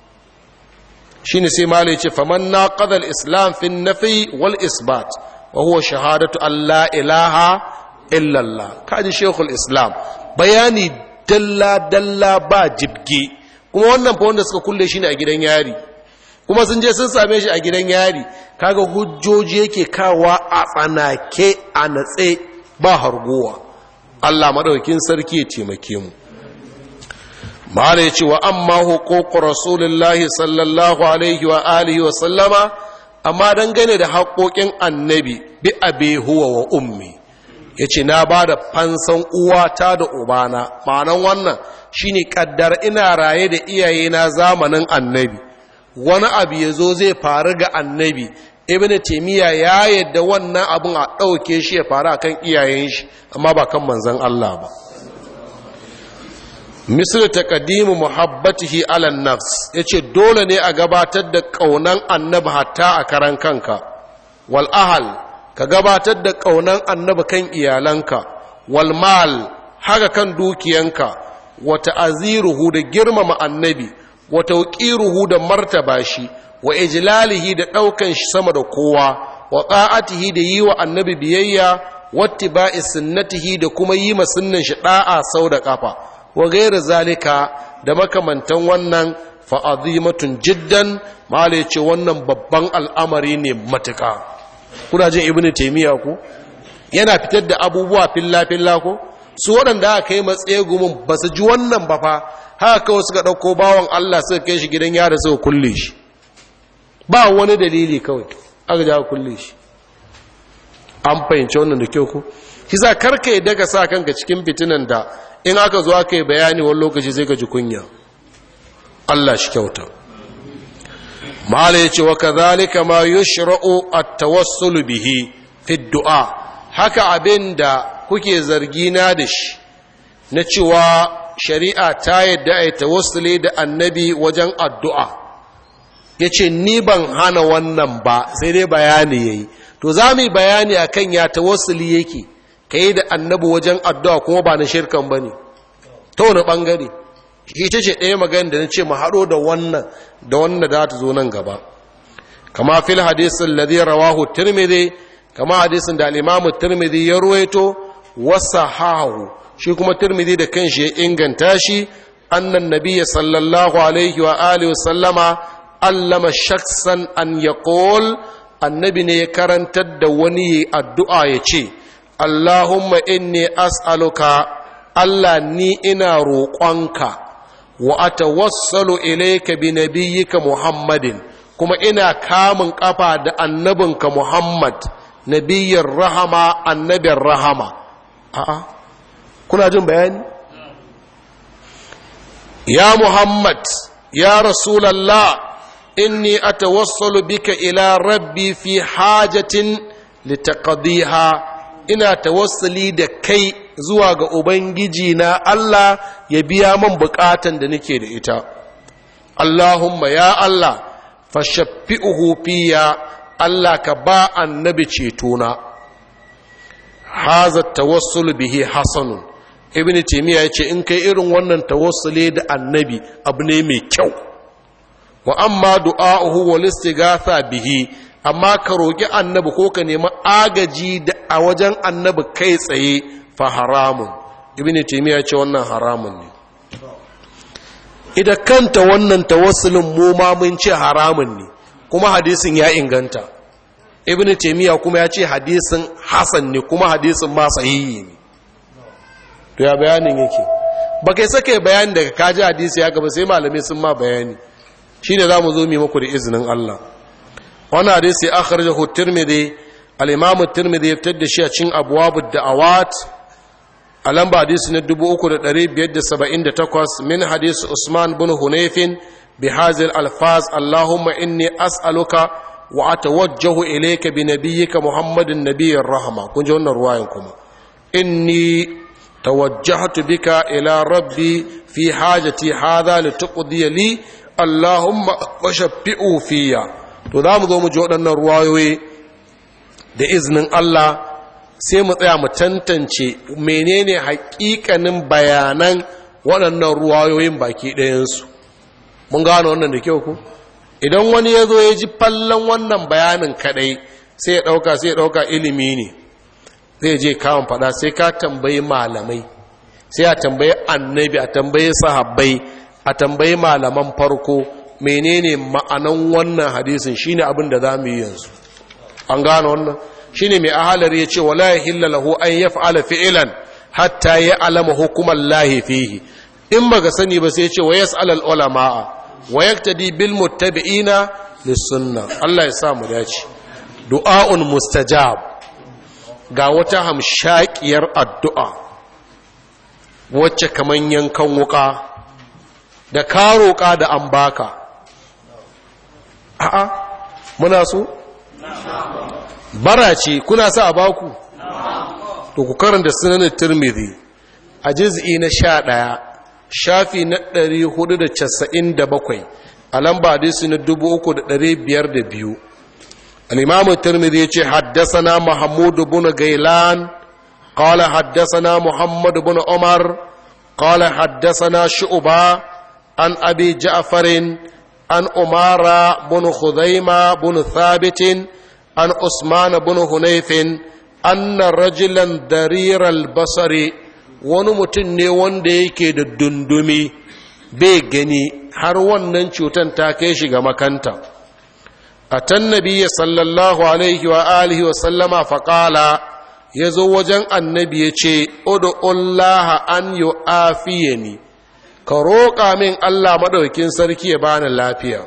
shi ne sai malai ce faman na ƙadar islam fin nafi wal isbat wa huwa shahadatu Allah ilaha illallah kaji shekul islam bayani dalla-dalla ba jibge kuma wannan fa wanda suka kulle shi ne a gidan yari kuma sun je sun same shi a gidan yari kaga hujjoji yake kawa a tsanake a natse ba harguwa Allah madaukakin sarki ya taimake mu mala ya ce wa amma hukuku rasulullahi sallallahu alaihi wa alihi wa sallama amma dangane da haƙoƙin annabi bi abe huwa wa ummi ya ce na ba da fansan uwata da ubana ma'anan wannan shine kaddar ina raye da iyayena zamanin annabi wani abu ya zo zai faru ga annabi ibn taimiyya ya yadda wannan abin a ɗauke shi ya faru kan iyayen shi amma ba kan manzan Allah ba misal taqdimu muhabbatihi ala nafs yace dole ne a gabatar da kaunan annabi hatta a karan kanka wal ahal ka gabatar da kaunan annabi kan iyalanka wal mal haka kan dukiyanka wa ta'aziruhu da girmama annabi wa tawqiruhu da martaba shi wa ijlalihi da daukan shi sama da kowa wa ta'atihi da yi wa annabi biyayya wattiba'i sunnatihi da kuma yi ma sunnan shi da'a sau da kafa wa ghairu zalika da makamantan wannan fa azimatun jiddan mala ce wannan babban al'amari ne matuka kuna jin ibnu taymiya ku yana fitar da abubuwa filla filla ko su waɗanda aka kai matsaye gumin ba su ji wannan ba fa haka kawai suka ɗauko bawan Allah suka kai shi gidan yara suka kulle shi ba wani dalili kawai aka ja kulle shi an fahimci wannan da kyau ku kisa karka yi daga sa kanka cikin fitinan da in aka zo aka yi bayani wani lokaci zai gaji kunya Allah shi kyauta mala ya ce wa kazalika ma yushra'u at-tawassul bihi fi du'a haka abin da kuke zargina da shi na cewa shari'a ta yadda a yi tawassuli da annabi wajen addu'a ya ce ni ban hana wannan ba sai dai bayani ya yi to za mu yi bayani a kan ya tawassuli yake ka yi da annabi wajen addu'a kuma ba na shirkan ba ne ta wani ɓangare ita ce ɗaya magana da na ce mu haɗo da wannan da wannan da ta zo nan gaba kama fil hadisin ladhi rawahu tirmidhi kama hadisin da al-imamu tirmidhi ya ruwaito wasahahu shi kuma tirmidhi da kanshi ya inganta shi annan nabiyya sallallahu alaihi wa alihi sallama allama shaksan an yaqul annabi ne ya karantar da wani addu'a ya ce allahumma inni as'aluka allah ni ina roƙonka wa atawassalu ilayka bi nabiyyika muhammadin kuma ina kamun kafa da annabinka muhammad nabiyyar rahama annabin rahama a'a kuna jin bayani ya muhammad ya rasulallah inni atawassalu bika ila rabbi fi hajatin litaqdiha ina tawassuli da kai zuwa ga ubangiji na Allah ya biya man bukatan da nake da ita Allahumma ya Allah fashaffi'uhu fiya Allah ka ba annabi cetona haza tawassul bihi hasanun ibn taymiya yace in kai irin wannan tawassule da annabi abu ne mai kyau wa amma du'a'uhu wal istighatha bihi amma ka roki annabi ko ka nemi agaji da a wajen annabi kai tsaye fa haramun ibn taymiya yace wannan haramun ne idan kanta wannan tawassulin mu ma mun ce haramun ne kuma hadisin ya inganta ibn taymiya kuma ya ce hadisin hasan ne kuma hadisin ma sahihi ne to ya bayanin yake ba kai sake bayani daga kaji hadisi ya gaba sai malamai sun ma bayani shine zamu zo mu muku da izinin Allah wannan hadisi akhrajahu tirmidhi al-imam tirmidhi ya fitar da shi a cikin abwabud da'awat a lamba hadisi na 3578 min hadisi Usman bin Hunayfin bi hazil alfaz Allahumma inni as'aluka wa atawajjahu ilayka bi nabiyyika Muhammadin nabiyyir rahma kun ji wannan ruwayan kuma inni tawajjahtu bika ila rabbi fi hajati hadha lituqdi li Allahumma washaffi'u fiyya to za mu zo mu ji waɗannan ruwayoyi da iznin Allah sai mu tsaya mu tantance menene haƙiƙanin bayanan waɗannan ruwayoyin baki ɗayansu mun gano wannan da kyau ku idan wani ya zo ya ji fallon wannan bayanin kaɗai sai ya ɗauka sai ya ɗauka ilimi ne zai je kawon faɗa sai ka tambayi malamai sai a tambayi annabi a tambayi sahabbai a tambayi malaman farko menene ma'anan wannan hadisin shine abin da za mu yi yanzu an gano wannan shine mai ahalar ya ce wala yahilla lahu an yaf'ala fi'lan hatta ya alama hukuman lahi fihi in baka sani ba sai ya ce wa yas'al al ulama wa yaktadi bil muttabi'ina lis sunna Allah ya sa mu dace du'aun mustajab ga wata hamshakiyar addu'a wacce kaman yankan wuka da ka roƙa da an baka a'a muna so bara ce kuna sa a baku to ku karanta sunanin turmidi a jiz'i na sha ɗaya shafi na 497 a lamba hadisi na 3502 al-imamu tirmidhi yace haddathana mahmud ibn gailan qala haddathana muhammad ibn umar qala haddathana shu'ba an abi ja'farin an umara ibn khuzaima ibn thabit an usman ibn hunayfin anna rajulan dariral basari wani mutum ne wanda yake da dundumi bai gani har wannan cutan ta kai shi ga makanta a tan nabiya sallallahu alaihi wa alihi wa sallama faƙala ya zo wajen annabi ya ce udu'ullaha an yi afiyani ka roƙa min allah maɗaukin sarki ya bani lafiya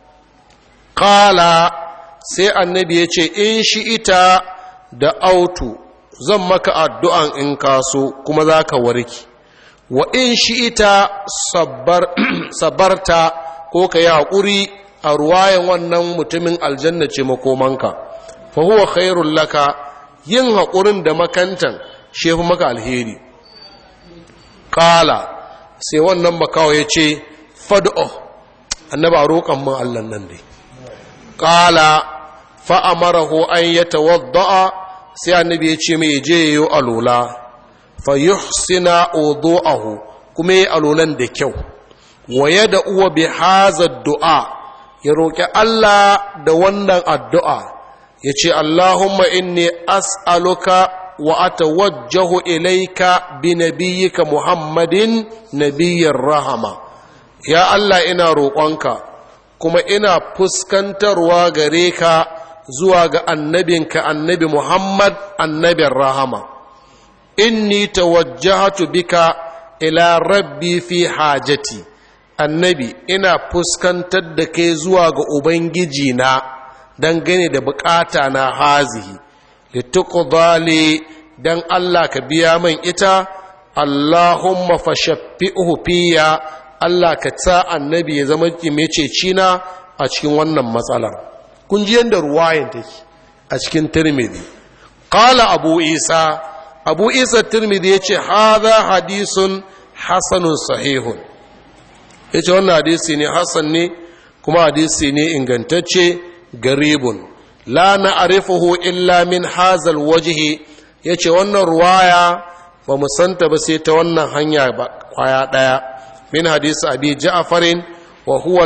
ƙala sai annabi ya ce in shi ita da autu zan maka addu'an in kaso kuma za ka warki wa in shi ita sabarta ko ka yi haƙuri a ruwayan wannan mutumin aljanna ce makomanka fa huwa khairun laka yin haƙurin da makantan shefu maka alheri ƙala sai wannan makawa ya ce fad'o annaba roƙon man allan nan ne ƙala fa'amarahu an ya tawadda'a sai annabi ya ce mai je yi alola fa yuhsina wudu'ahu kuma yi alolan da kyau waye da uwa bi haza du'a ya roƙi Allah da wannan addu'a ya ce Allahumma inni as'aluka wa atawajjahu ilaika bi nabiyyika Muhammadin nabiyyar rahama ya Allah ina roƙonka kuma ina fuskantarwa gare ka zuwa ga annabinka annabi Muhammad annabin rahama inni tawajjahatu bika ila rabbi fi hajati annabi ina fuskantar da kai zuwa ga ubangiji na dangane da bukata na hazihi lituqdali dan Allah ka biya min ita Allahumma fashaffi'uhu fiya Allah ka ta annabi ya zama mececi na a cikin wannan matsalar kun ji yadda ruwayan take a cikin tirmidhi qala abu isa abu isa tirmidhi yace hadha hadisun hasanun sahihun yace wannan hadisi ne hasan ne kuma hadisi ne ingantacce garibun la na'rifuhu illa min hazal wajhi yace wannan ruwaya ba mu santa ba sai ta wannan hanya ba kwaya daya min hadisi abi ja'farin wa huwa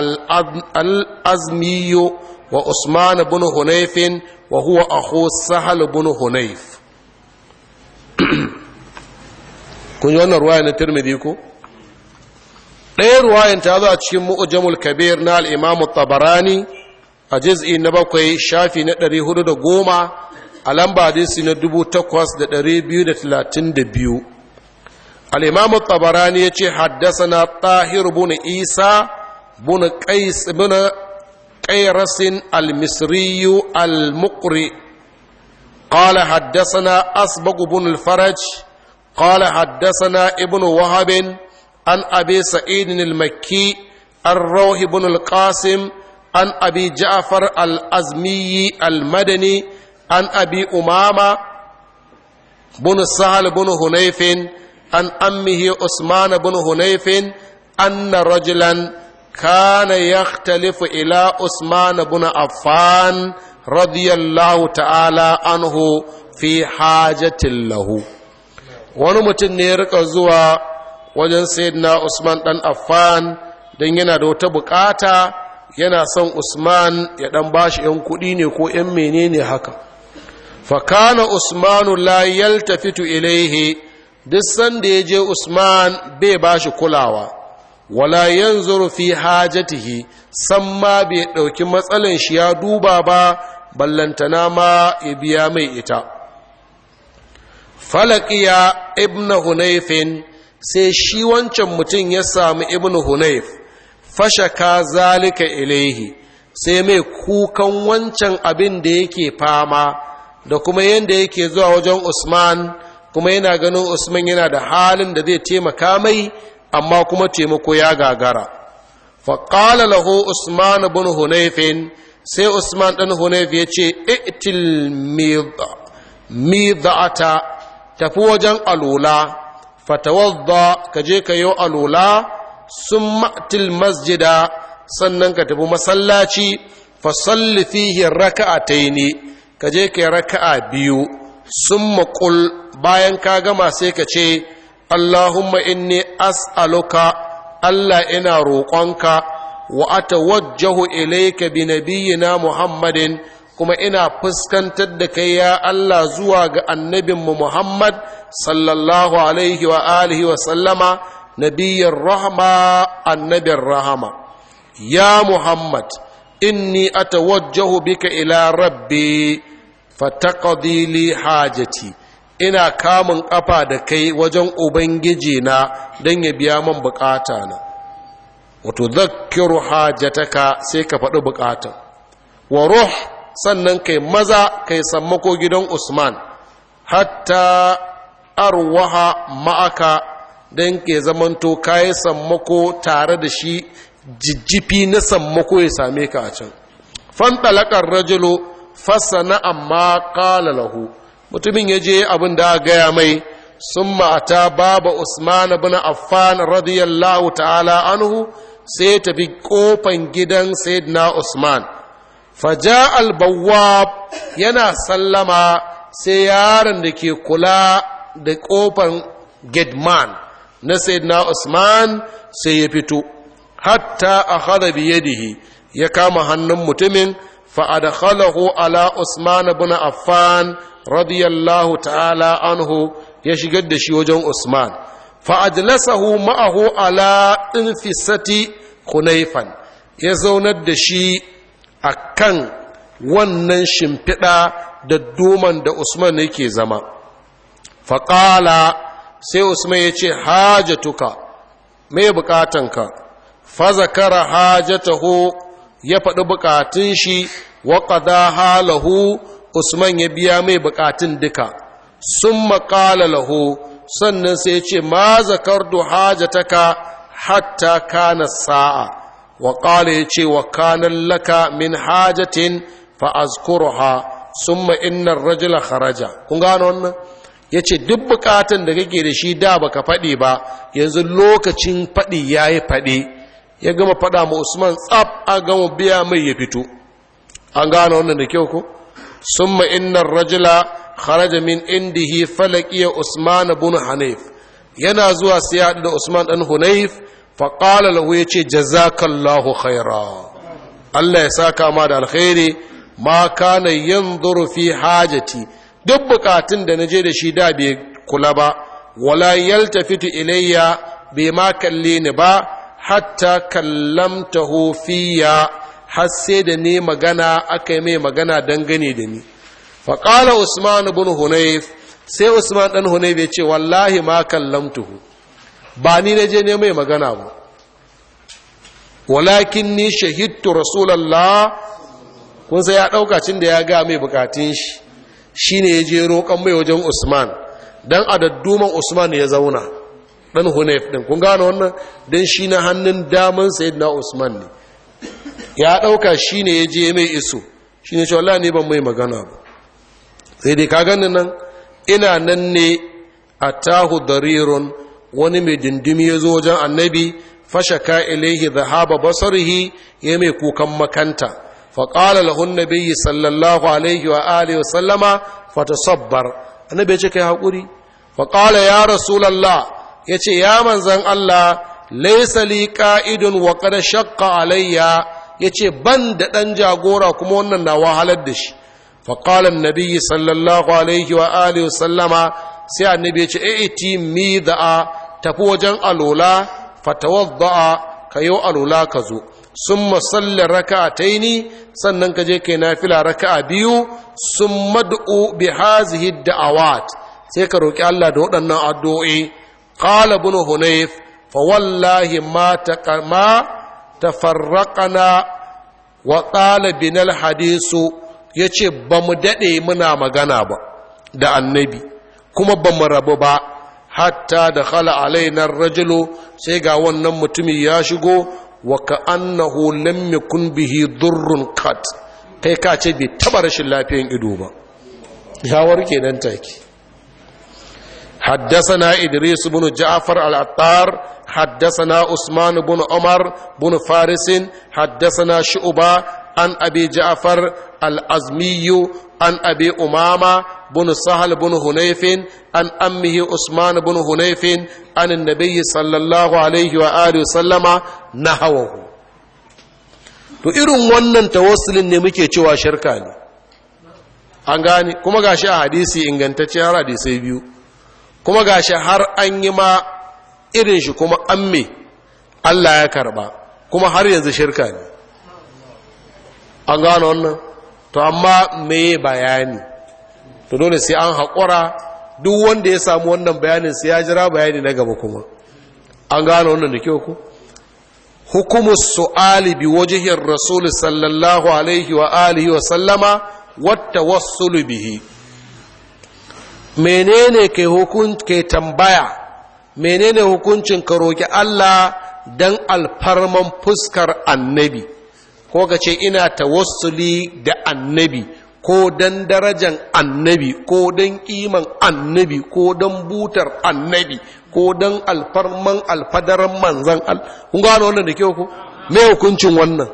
al-azmi wa usman ibn hunayf wa huwa akhu sahal ibn hunayf kun yi wannan ruwaya na tirmidhi ko ɗaya ruwayan ta zo a cikin mu'jamul kabir na al-imam tabarani a juz'i na bakwai shafi na ɗari hudu da goma a lamba hadisi na dubu takwas da ɗari biyu da talatin da biyu al-imam tabarani ya ce haddasa tahir bin isa bin qais bin qairasin al-misri al-muqri قال حدثنا أسبق بن الفرج قال حدثنا ابن وهب عن أبي سعيد المكي الروح بن القاسم عن أبي جعفر الأزمي المدني عن أبي أمامة بن سهل بن هنيف عن أمه عثمان بن هنيف أن رجلا كان يختلف إلى عثمان بن عفان رضي الله تعالى عنه في حاجة له wani mutum ne ya rika zuwa wajen sayyidina Usman dan Affan don yana da wata bukata yana son Usman ya dan bashi yan kuɗi ne ko yan menene haka fa kana Usmanu la yaltafitu ilaihi duk sanda ya je Usman bai bashi kulawa wala yanzuru fi hajatihi san ma bai ɗauki matsalan shi ya duba ba ballantana ma ya biya mai ita falakiya ibn hunayfin sai shi wancan mutum ya sami ibn hunayf fashaka zalika ilaihi sai mai kukan wancan abin da yake fama da kuma yadda yake zuwa wajen usman kuma yana ganin usman yana da halin da zai taimaka mai amma kuma taimako ya gagara faƙala lahu usman bin hunayfin sai usman ɗan hunayf ya ce itil mida'ata tafi wajen alula fatawadda ka je ka yi alula sun ma'til masjida sannan ka tafi masallaci fasalli fihi raka'ataini ka je ka yi raka'a biyu sun maƙul bayan ka gama sai ka ce allahumma inni as'aluka allah ina roƙonka wa atawajjahu ilayka bi nabiyyina muhammadin kuma ina fuskantar da kai ya Allah zuwa ga annabinmu Muhammad sallallahu alaihi wa alihi wa sallama nabiyyar rahama annabin rahama ya Muhammad inni atawajjahu bika ila rabbi fataqdi li hajati ina kamun kafa da kai wajen ubangiji na don ya biya man bukata na wato zakkiru hajataka sai ka faɗi bukata wa ruh sannan kai maza kai sammako gidan usman hatta arwaha ma'aka don ke zamanto kayi sammako tare da shi jijjifi na sammako ya same ka a can fantalakar rajulu fassana amma kala lahu mutumin ya je abin da gaya mai sun ma'ata baba usman bin affan radiyallahu ta'ala anhu sai tafi kofan gidan sayyidina usman faja albawab yana sallama sai yaron da ke kula da kofan gedman na sayyidina usman sai ya fito hatta a hada biyadihi ya kama hannun mutumin fa'adakhalahu ala usman bin affan radiyallahu ta'ala anhu ya shigar da shi wajen usman fa'adlasahu ma'ahu ala infisati kunaifan ya zaunar da shi a kan wannan shimfiɗa da doman da Usman yake zama. Faƙala sai Usman ya ce, Hajatuka, mai bukatanka, fazakara hajatahu ya faɗi bukatun shi, waƙada halahu Usman ya biya mai bukatun duka, sun maƙala lahu, sannan sai ya ce, Ma zakardu hajataka hatta kana sa'a. وقال يتي وكان لك من حاجة فأذكرها ثم إن الرجل خرج kun gano wannan yace duk bukatun da kake da shi da baka faɗi ba yanzu lokacin faɗi yayi faɗi ya gama faɗa ma Usman tsaf a gama biya mai ya fito an gano wannan da kyau ko summa inna rajula kharaja min indihi falaqiya Usman ibn Hanif yana zuwa sai da Usman dan Hunayf faƙala lahu ya ce jazakallahu khaira Allah ya saka ma da alkhairi ma kana yanzuru fi hajati duk bukatun da naje da shi da bai kula ba wala yaltafitu ilayya bai ma kalle ni ba hatta kallamtahu fiya har sai da ni magana aka yi mai magana dangane da ni faƙala usman ibn hunayf sai usman dan hunayf ya ce wallahi ma kallamtuhu ba ni na je ne mai magana ba walakin ni shahidtu rasulallah kun sai ya ɗauka cin da ya ga mai bukatun shi shi ne ya je roƙon mai wajen usman don a dadduman usman ya zauna ɗan hunayf ɗin kun gano wannan don shi na hannun daman sayid na usman ne ya ɗauka shi ne ya je mai iso shi ne cewa ne ban mai magana ba sai dai ka gani nan ina nan ne a tahu darirun wani mai dindimi ya zo wajen annabi fashaka ilaihi zahaba basarihi ya mai kukan makanta faƙala lahun nabiyyi sallallahu alaihi wa alihi wasallama fatasabbar annabi ya ce kai haƙuri faƙala ya rasulallah ya ce ya manzan Allah laisa li ka'idun wa qad shaqqa alayya ya ce ban da ɗan jagora kuma wannan na wahalar da shi faƙala nabiyyi sallallahu alaihi wa alihi wasallama sai annabi ya ce a'iti mi da'a tafi wajen alola fatawadda'a ka yi alola ka zo sun masallin raka ta ni sannan ka je kai nafila raka biyu sun mad'u bi hazihi da'awat sai ka roƙi Allah da waɗannan addu'o'i qala ibn hunayf fa wallahi ma ma tafarraqana wa qala binal hadisu yace ba mu dade muna magana ba da annabi kuma ba mu rabu ba hatta da khala alainar rajulu sai ga wannan mutumi ya shigo wa ka annahu lam yakun bihi durrun kat kai ka ce bai taba rashin lafiyan ido ba ya warke nan take حدثنا إدريس بن جعفر العطار حدثنا عثمان بن عمر بن فارس حدثنا شعبة عن أبي جعفر الأزمي عن أبي أمامة بن سهل بن هنيف عن أمه عثمان بن هنيف عن النبي صلى الله عليه وآله وسلم نحوه to irin wannan tawassulin ne muke cewa shirka ne an gane kuma gashi a hadisi ingantacce har hadisai biyu kuma gashi har an yi ma irin shi kuma an me Allah ya karba kuma har yanzu shirka ne an gano wannan to amma me bayani to dole sai an haƙura duk wanda ya samu wannan bayanin sai ya jira bayani na gaba kuma an gano wannan da kyau ku hukumus su'ali bi wajihin rasul sallallahu alaihi wa alihi wa sallama wata wassulu bihi menene ke hukun ke tambaya menene hukuncin ka roki Allah dan alfarman fuskar annabi ko ka ce ina tawassuli da annabi ko dan darajan annabi ko dan kiman annabi ko dan butar annabi ko dan alfarman alfadaran manzan al kun gano wannan da kyau ku me hukuncin wannan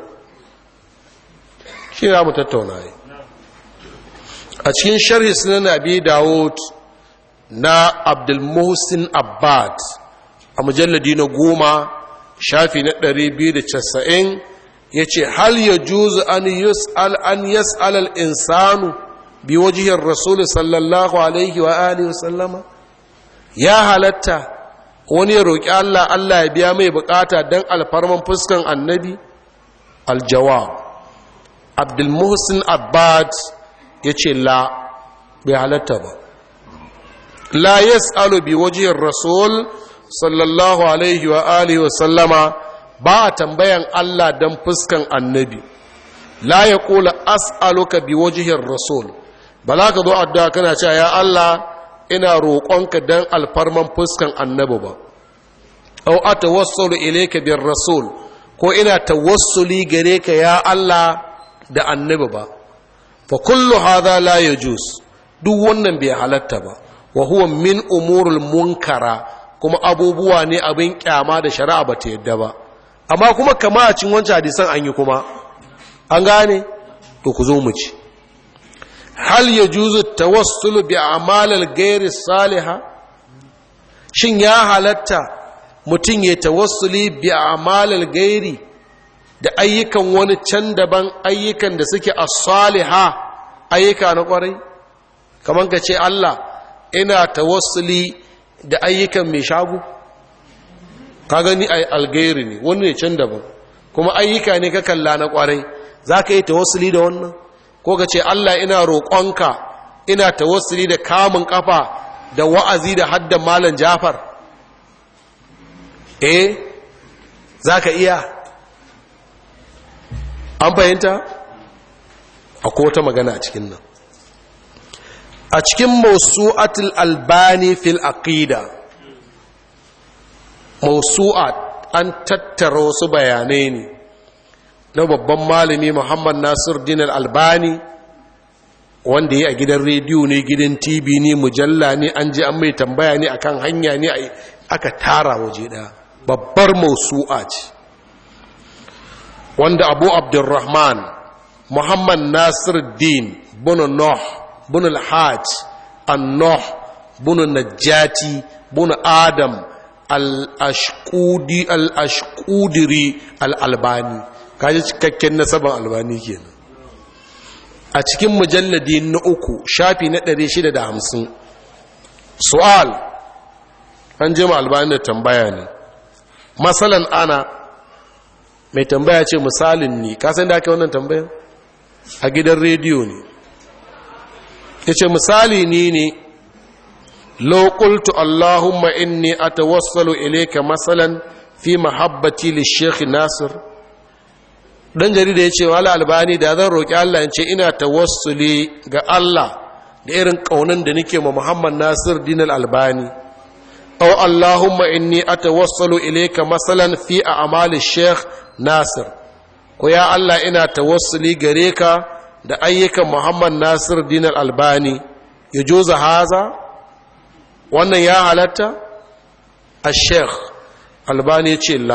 shi za mu tattauna yi a cikin sharhi sunan abi dawud na abdulmuhsin abbad a mujalladi na goma shafi na 290 ya ce hal ya juzu an yus'al an yas'al al-insanu bi wajihir rasul sallallahu alaihi wa alihi wa sallama ya halatta wani ya roƙi Allah Allah ya biya mai bukata don alfarman fuskan annabi aljawab abdulmuhsin abbad ya ce la bai halatta ba la yas'alu bi wajihir rasul sallallahu alaihi wa alihi wa sallama ba a tambayan Allah don fuskan annabi la ya kula as'aluka bi wajihir rasul ba za ka zo addu'a kana cewa ya Allah ina roƙonka don alfarman fuskan annabi ba au a tawassalu ilayka bir rasul ko ina tawassuli gare ka ya Allah da annabi ba fa kullu hadha la yajuz duk wannan bai halatta ba wa huwa min umurul munkara kuma abubuwa ne abin kyama da shari'a ba ta yadda ba amma kuma kama a cin wancan hadisan an yi kuma an gane to ku zo mu ci hal ya juzu tawassulu bi amalal gairi saliha shin ya halatta mutum ya tawassuli bi amalal gairi da ayyukan wani can daban ayyukan da suke as-saliha ayyuka na kwarai kamar ka ce Allah ina tawassuli da ayyukan mai shago ka gani ai algairi ne wani ne can daban kuma ayyuka ne ka kalla na kwarai za ka yi tawassuli da wannan ko ka ce Allah ina roƙonka ina tawassuli da kamun kafa da wa'azi da haddan malam Jafar eh za ka iya an fahimta akwai wata magana a cikin nan a cikin mausu'atul albani fil aqida mausu'at an tattara wasu bayanai ne na babban malami muhammad nasir dinar albani wanda ya a gidan rediyo ne gidan tv ne mujalla ne an ji an mai tambaya ne akan hanya ne aka tara waje ɗaya babbar mausu'a ce wanda abu abdurrahman muhammad nasir din bunu noh bunu alhaj an-noh bunu najjati bunu adam al-ashkudi al-ashkudiri al-albani kaji cikakken nasaban albani kenan a cikin mujalladi na uku shafi na 650 su'al an jima albani da tambaya ne masalan ana mai tambaya ce misalin ne kasan da aka wannan tambayan a gidan rediyo ne ya ce misali ni ne lokultu allahumma inni atawassalu ilayka masalan fi mahabbati li sheikh nasir dan jarida ya ce wala albani da zan roƙi Allah in ce ina tawassuli ga Allah da irin ƙaunin da nake ma Muhammad Nasir dinal albani aw Allahumma inni atawassalu ilayka masalan fi a'mali Sheikh Nasir ko ya Allah ina tawassuli gare ka da ayyukan Muhammad Nasir dinal albani yajuza haza wannan ya halatta a sheikh albani ce la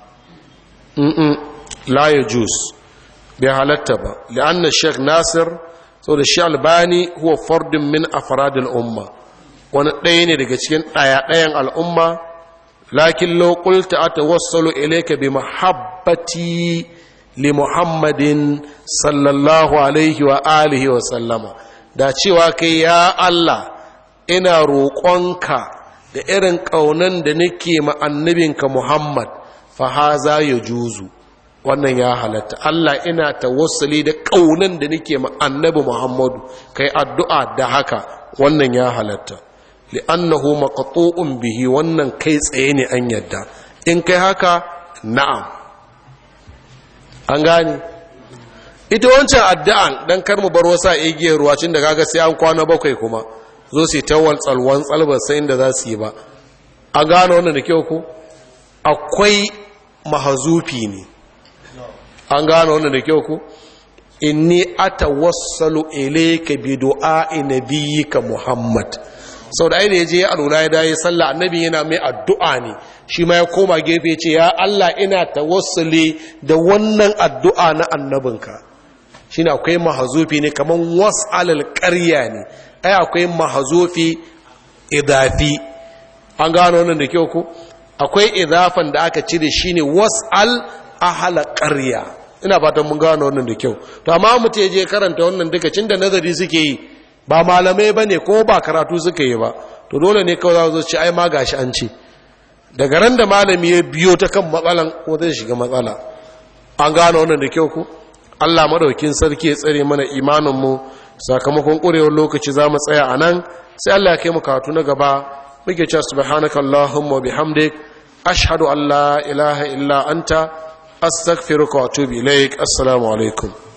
la ya jus bai halatta ba li'anna sheikh nasir sau da shi albani huwa fardin min afradil umma wani ɗaya ne daga cikin ɗaya-ɗayan al'umma lakin lokulta a tawassalu ilaika bi mahabbati li muhammadin sallallahu alaihi wa alihi wa sallama da cewa kai ya Allah ina roƙonka da irin ƙaunan da nake ma annabinka Muhammad fa haza ya juzu wannan ya halatta Allah ina tawassuli da ƙaunan da nake ma annabi Muhammadu kai addu'a da haka wannan ya halatta li'annahu maqtu'un bihi wannan kai tsaye ne an yadda in kai haka na'am an gane ita wancan addu'an dan kar mu bar wasa igiyar ruwa cin da kaga sai an kwana bakwai kuma zo su ta waltsal wantsal ba sai inda za su yi ba an gane wannan da kyau ko akwai mahazufi ne an gane wannan da kyau ko inni atawassalu ilayka bi du'a'i nabiyyika muhammad sau da aida ya je alula ya daye sallah annabi yana mai addu'a ne shi ma ya koma gefe ce ya Allah ina tawassuli da wannan addu'a na annabinka shi ne akwai mahazufi ne kamar was'alal ƙarya ne ai akwai mahazufi idafi an gano wannan da kyau ku akwai idafan da aka cire shi ne was'al ahala ƙarya ina fatan mun gano wannan da kyau to amma mutum ya je karanta wannan duka cin da nazari suke yi ba malamai ba ne ko ba karatu suka yi ba to dole ne kawai za su ce ai ma gashi an ce daga ran da malami ya biyo ta kan matsalan ko zai shiga matsala an gano wannan da kyau ku Allah madaukin sarki ya tsare mana imaninmu sakamakon ƙurewar lokaci za mu tsaya a nan sai Allah ya kai mu karatu na gaba muke cewa subhanaka allahumma bihamdik ashhadu an la ilaha illa anta astaghfiruka wa atubu ilaik assalamu alaikum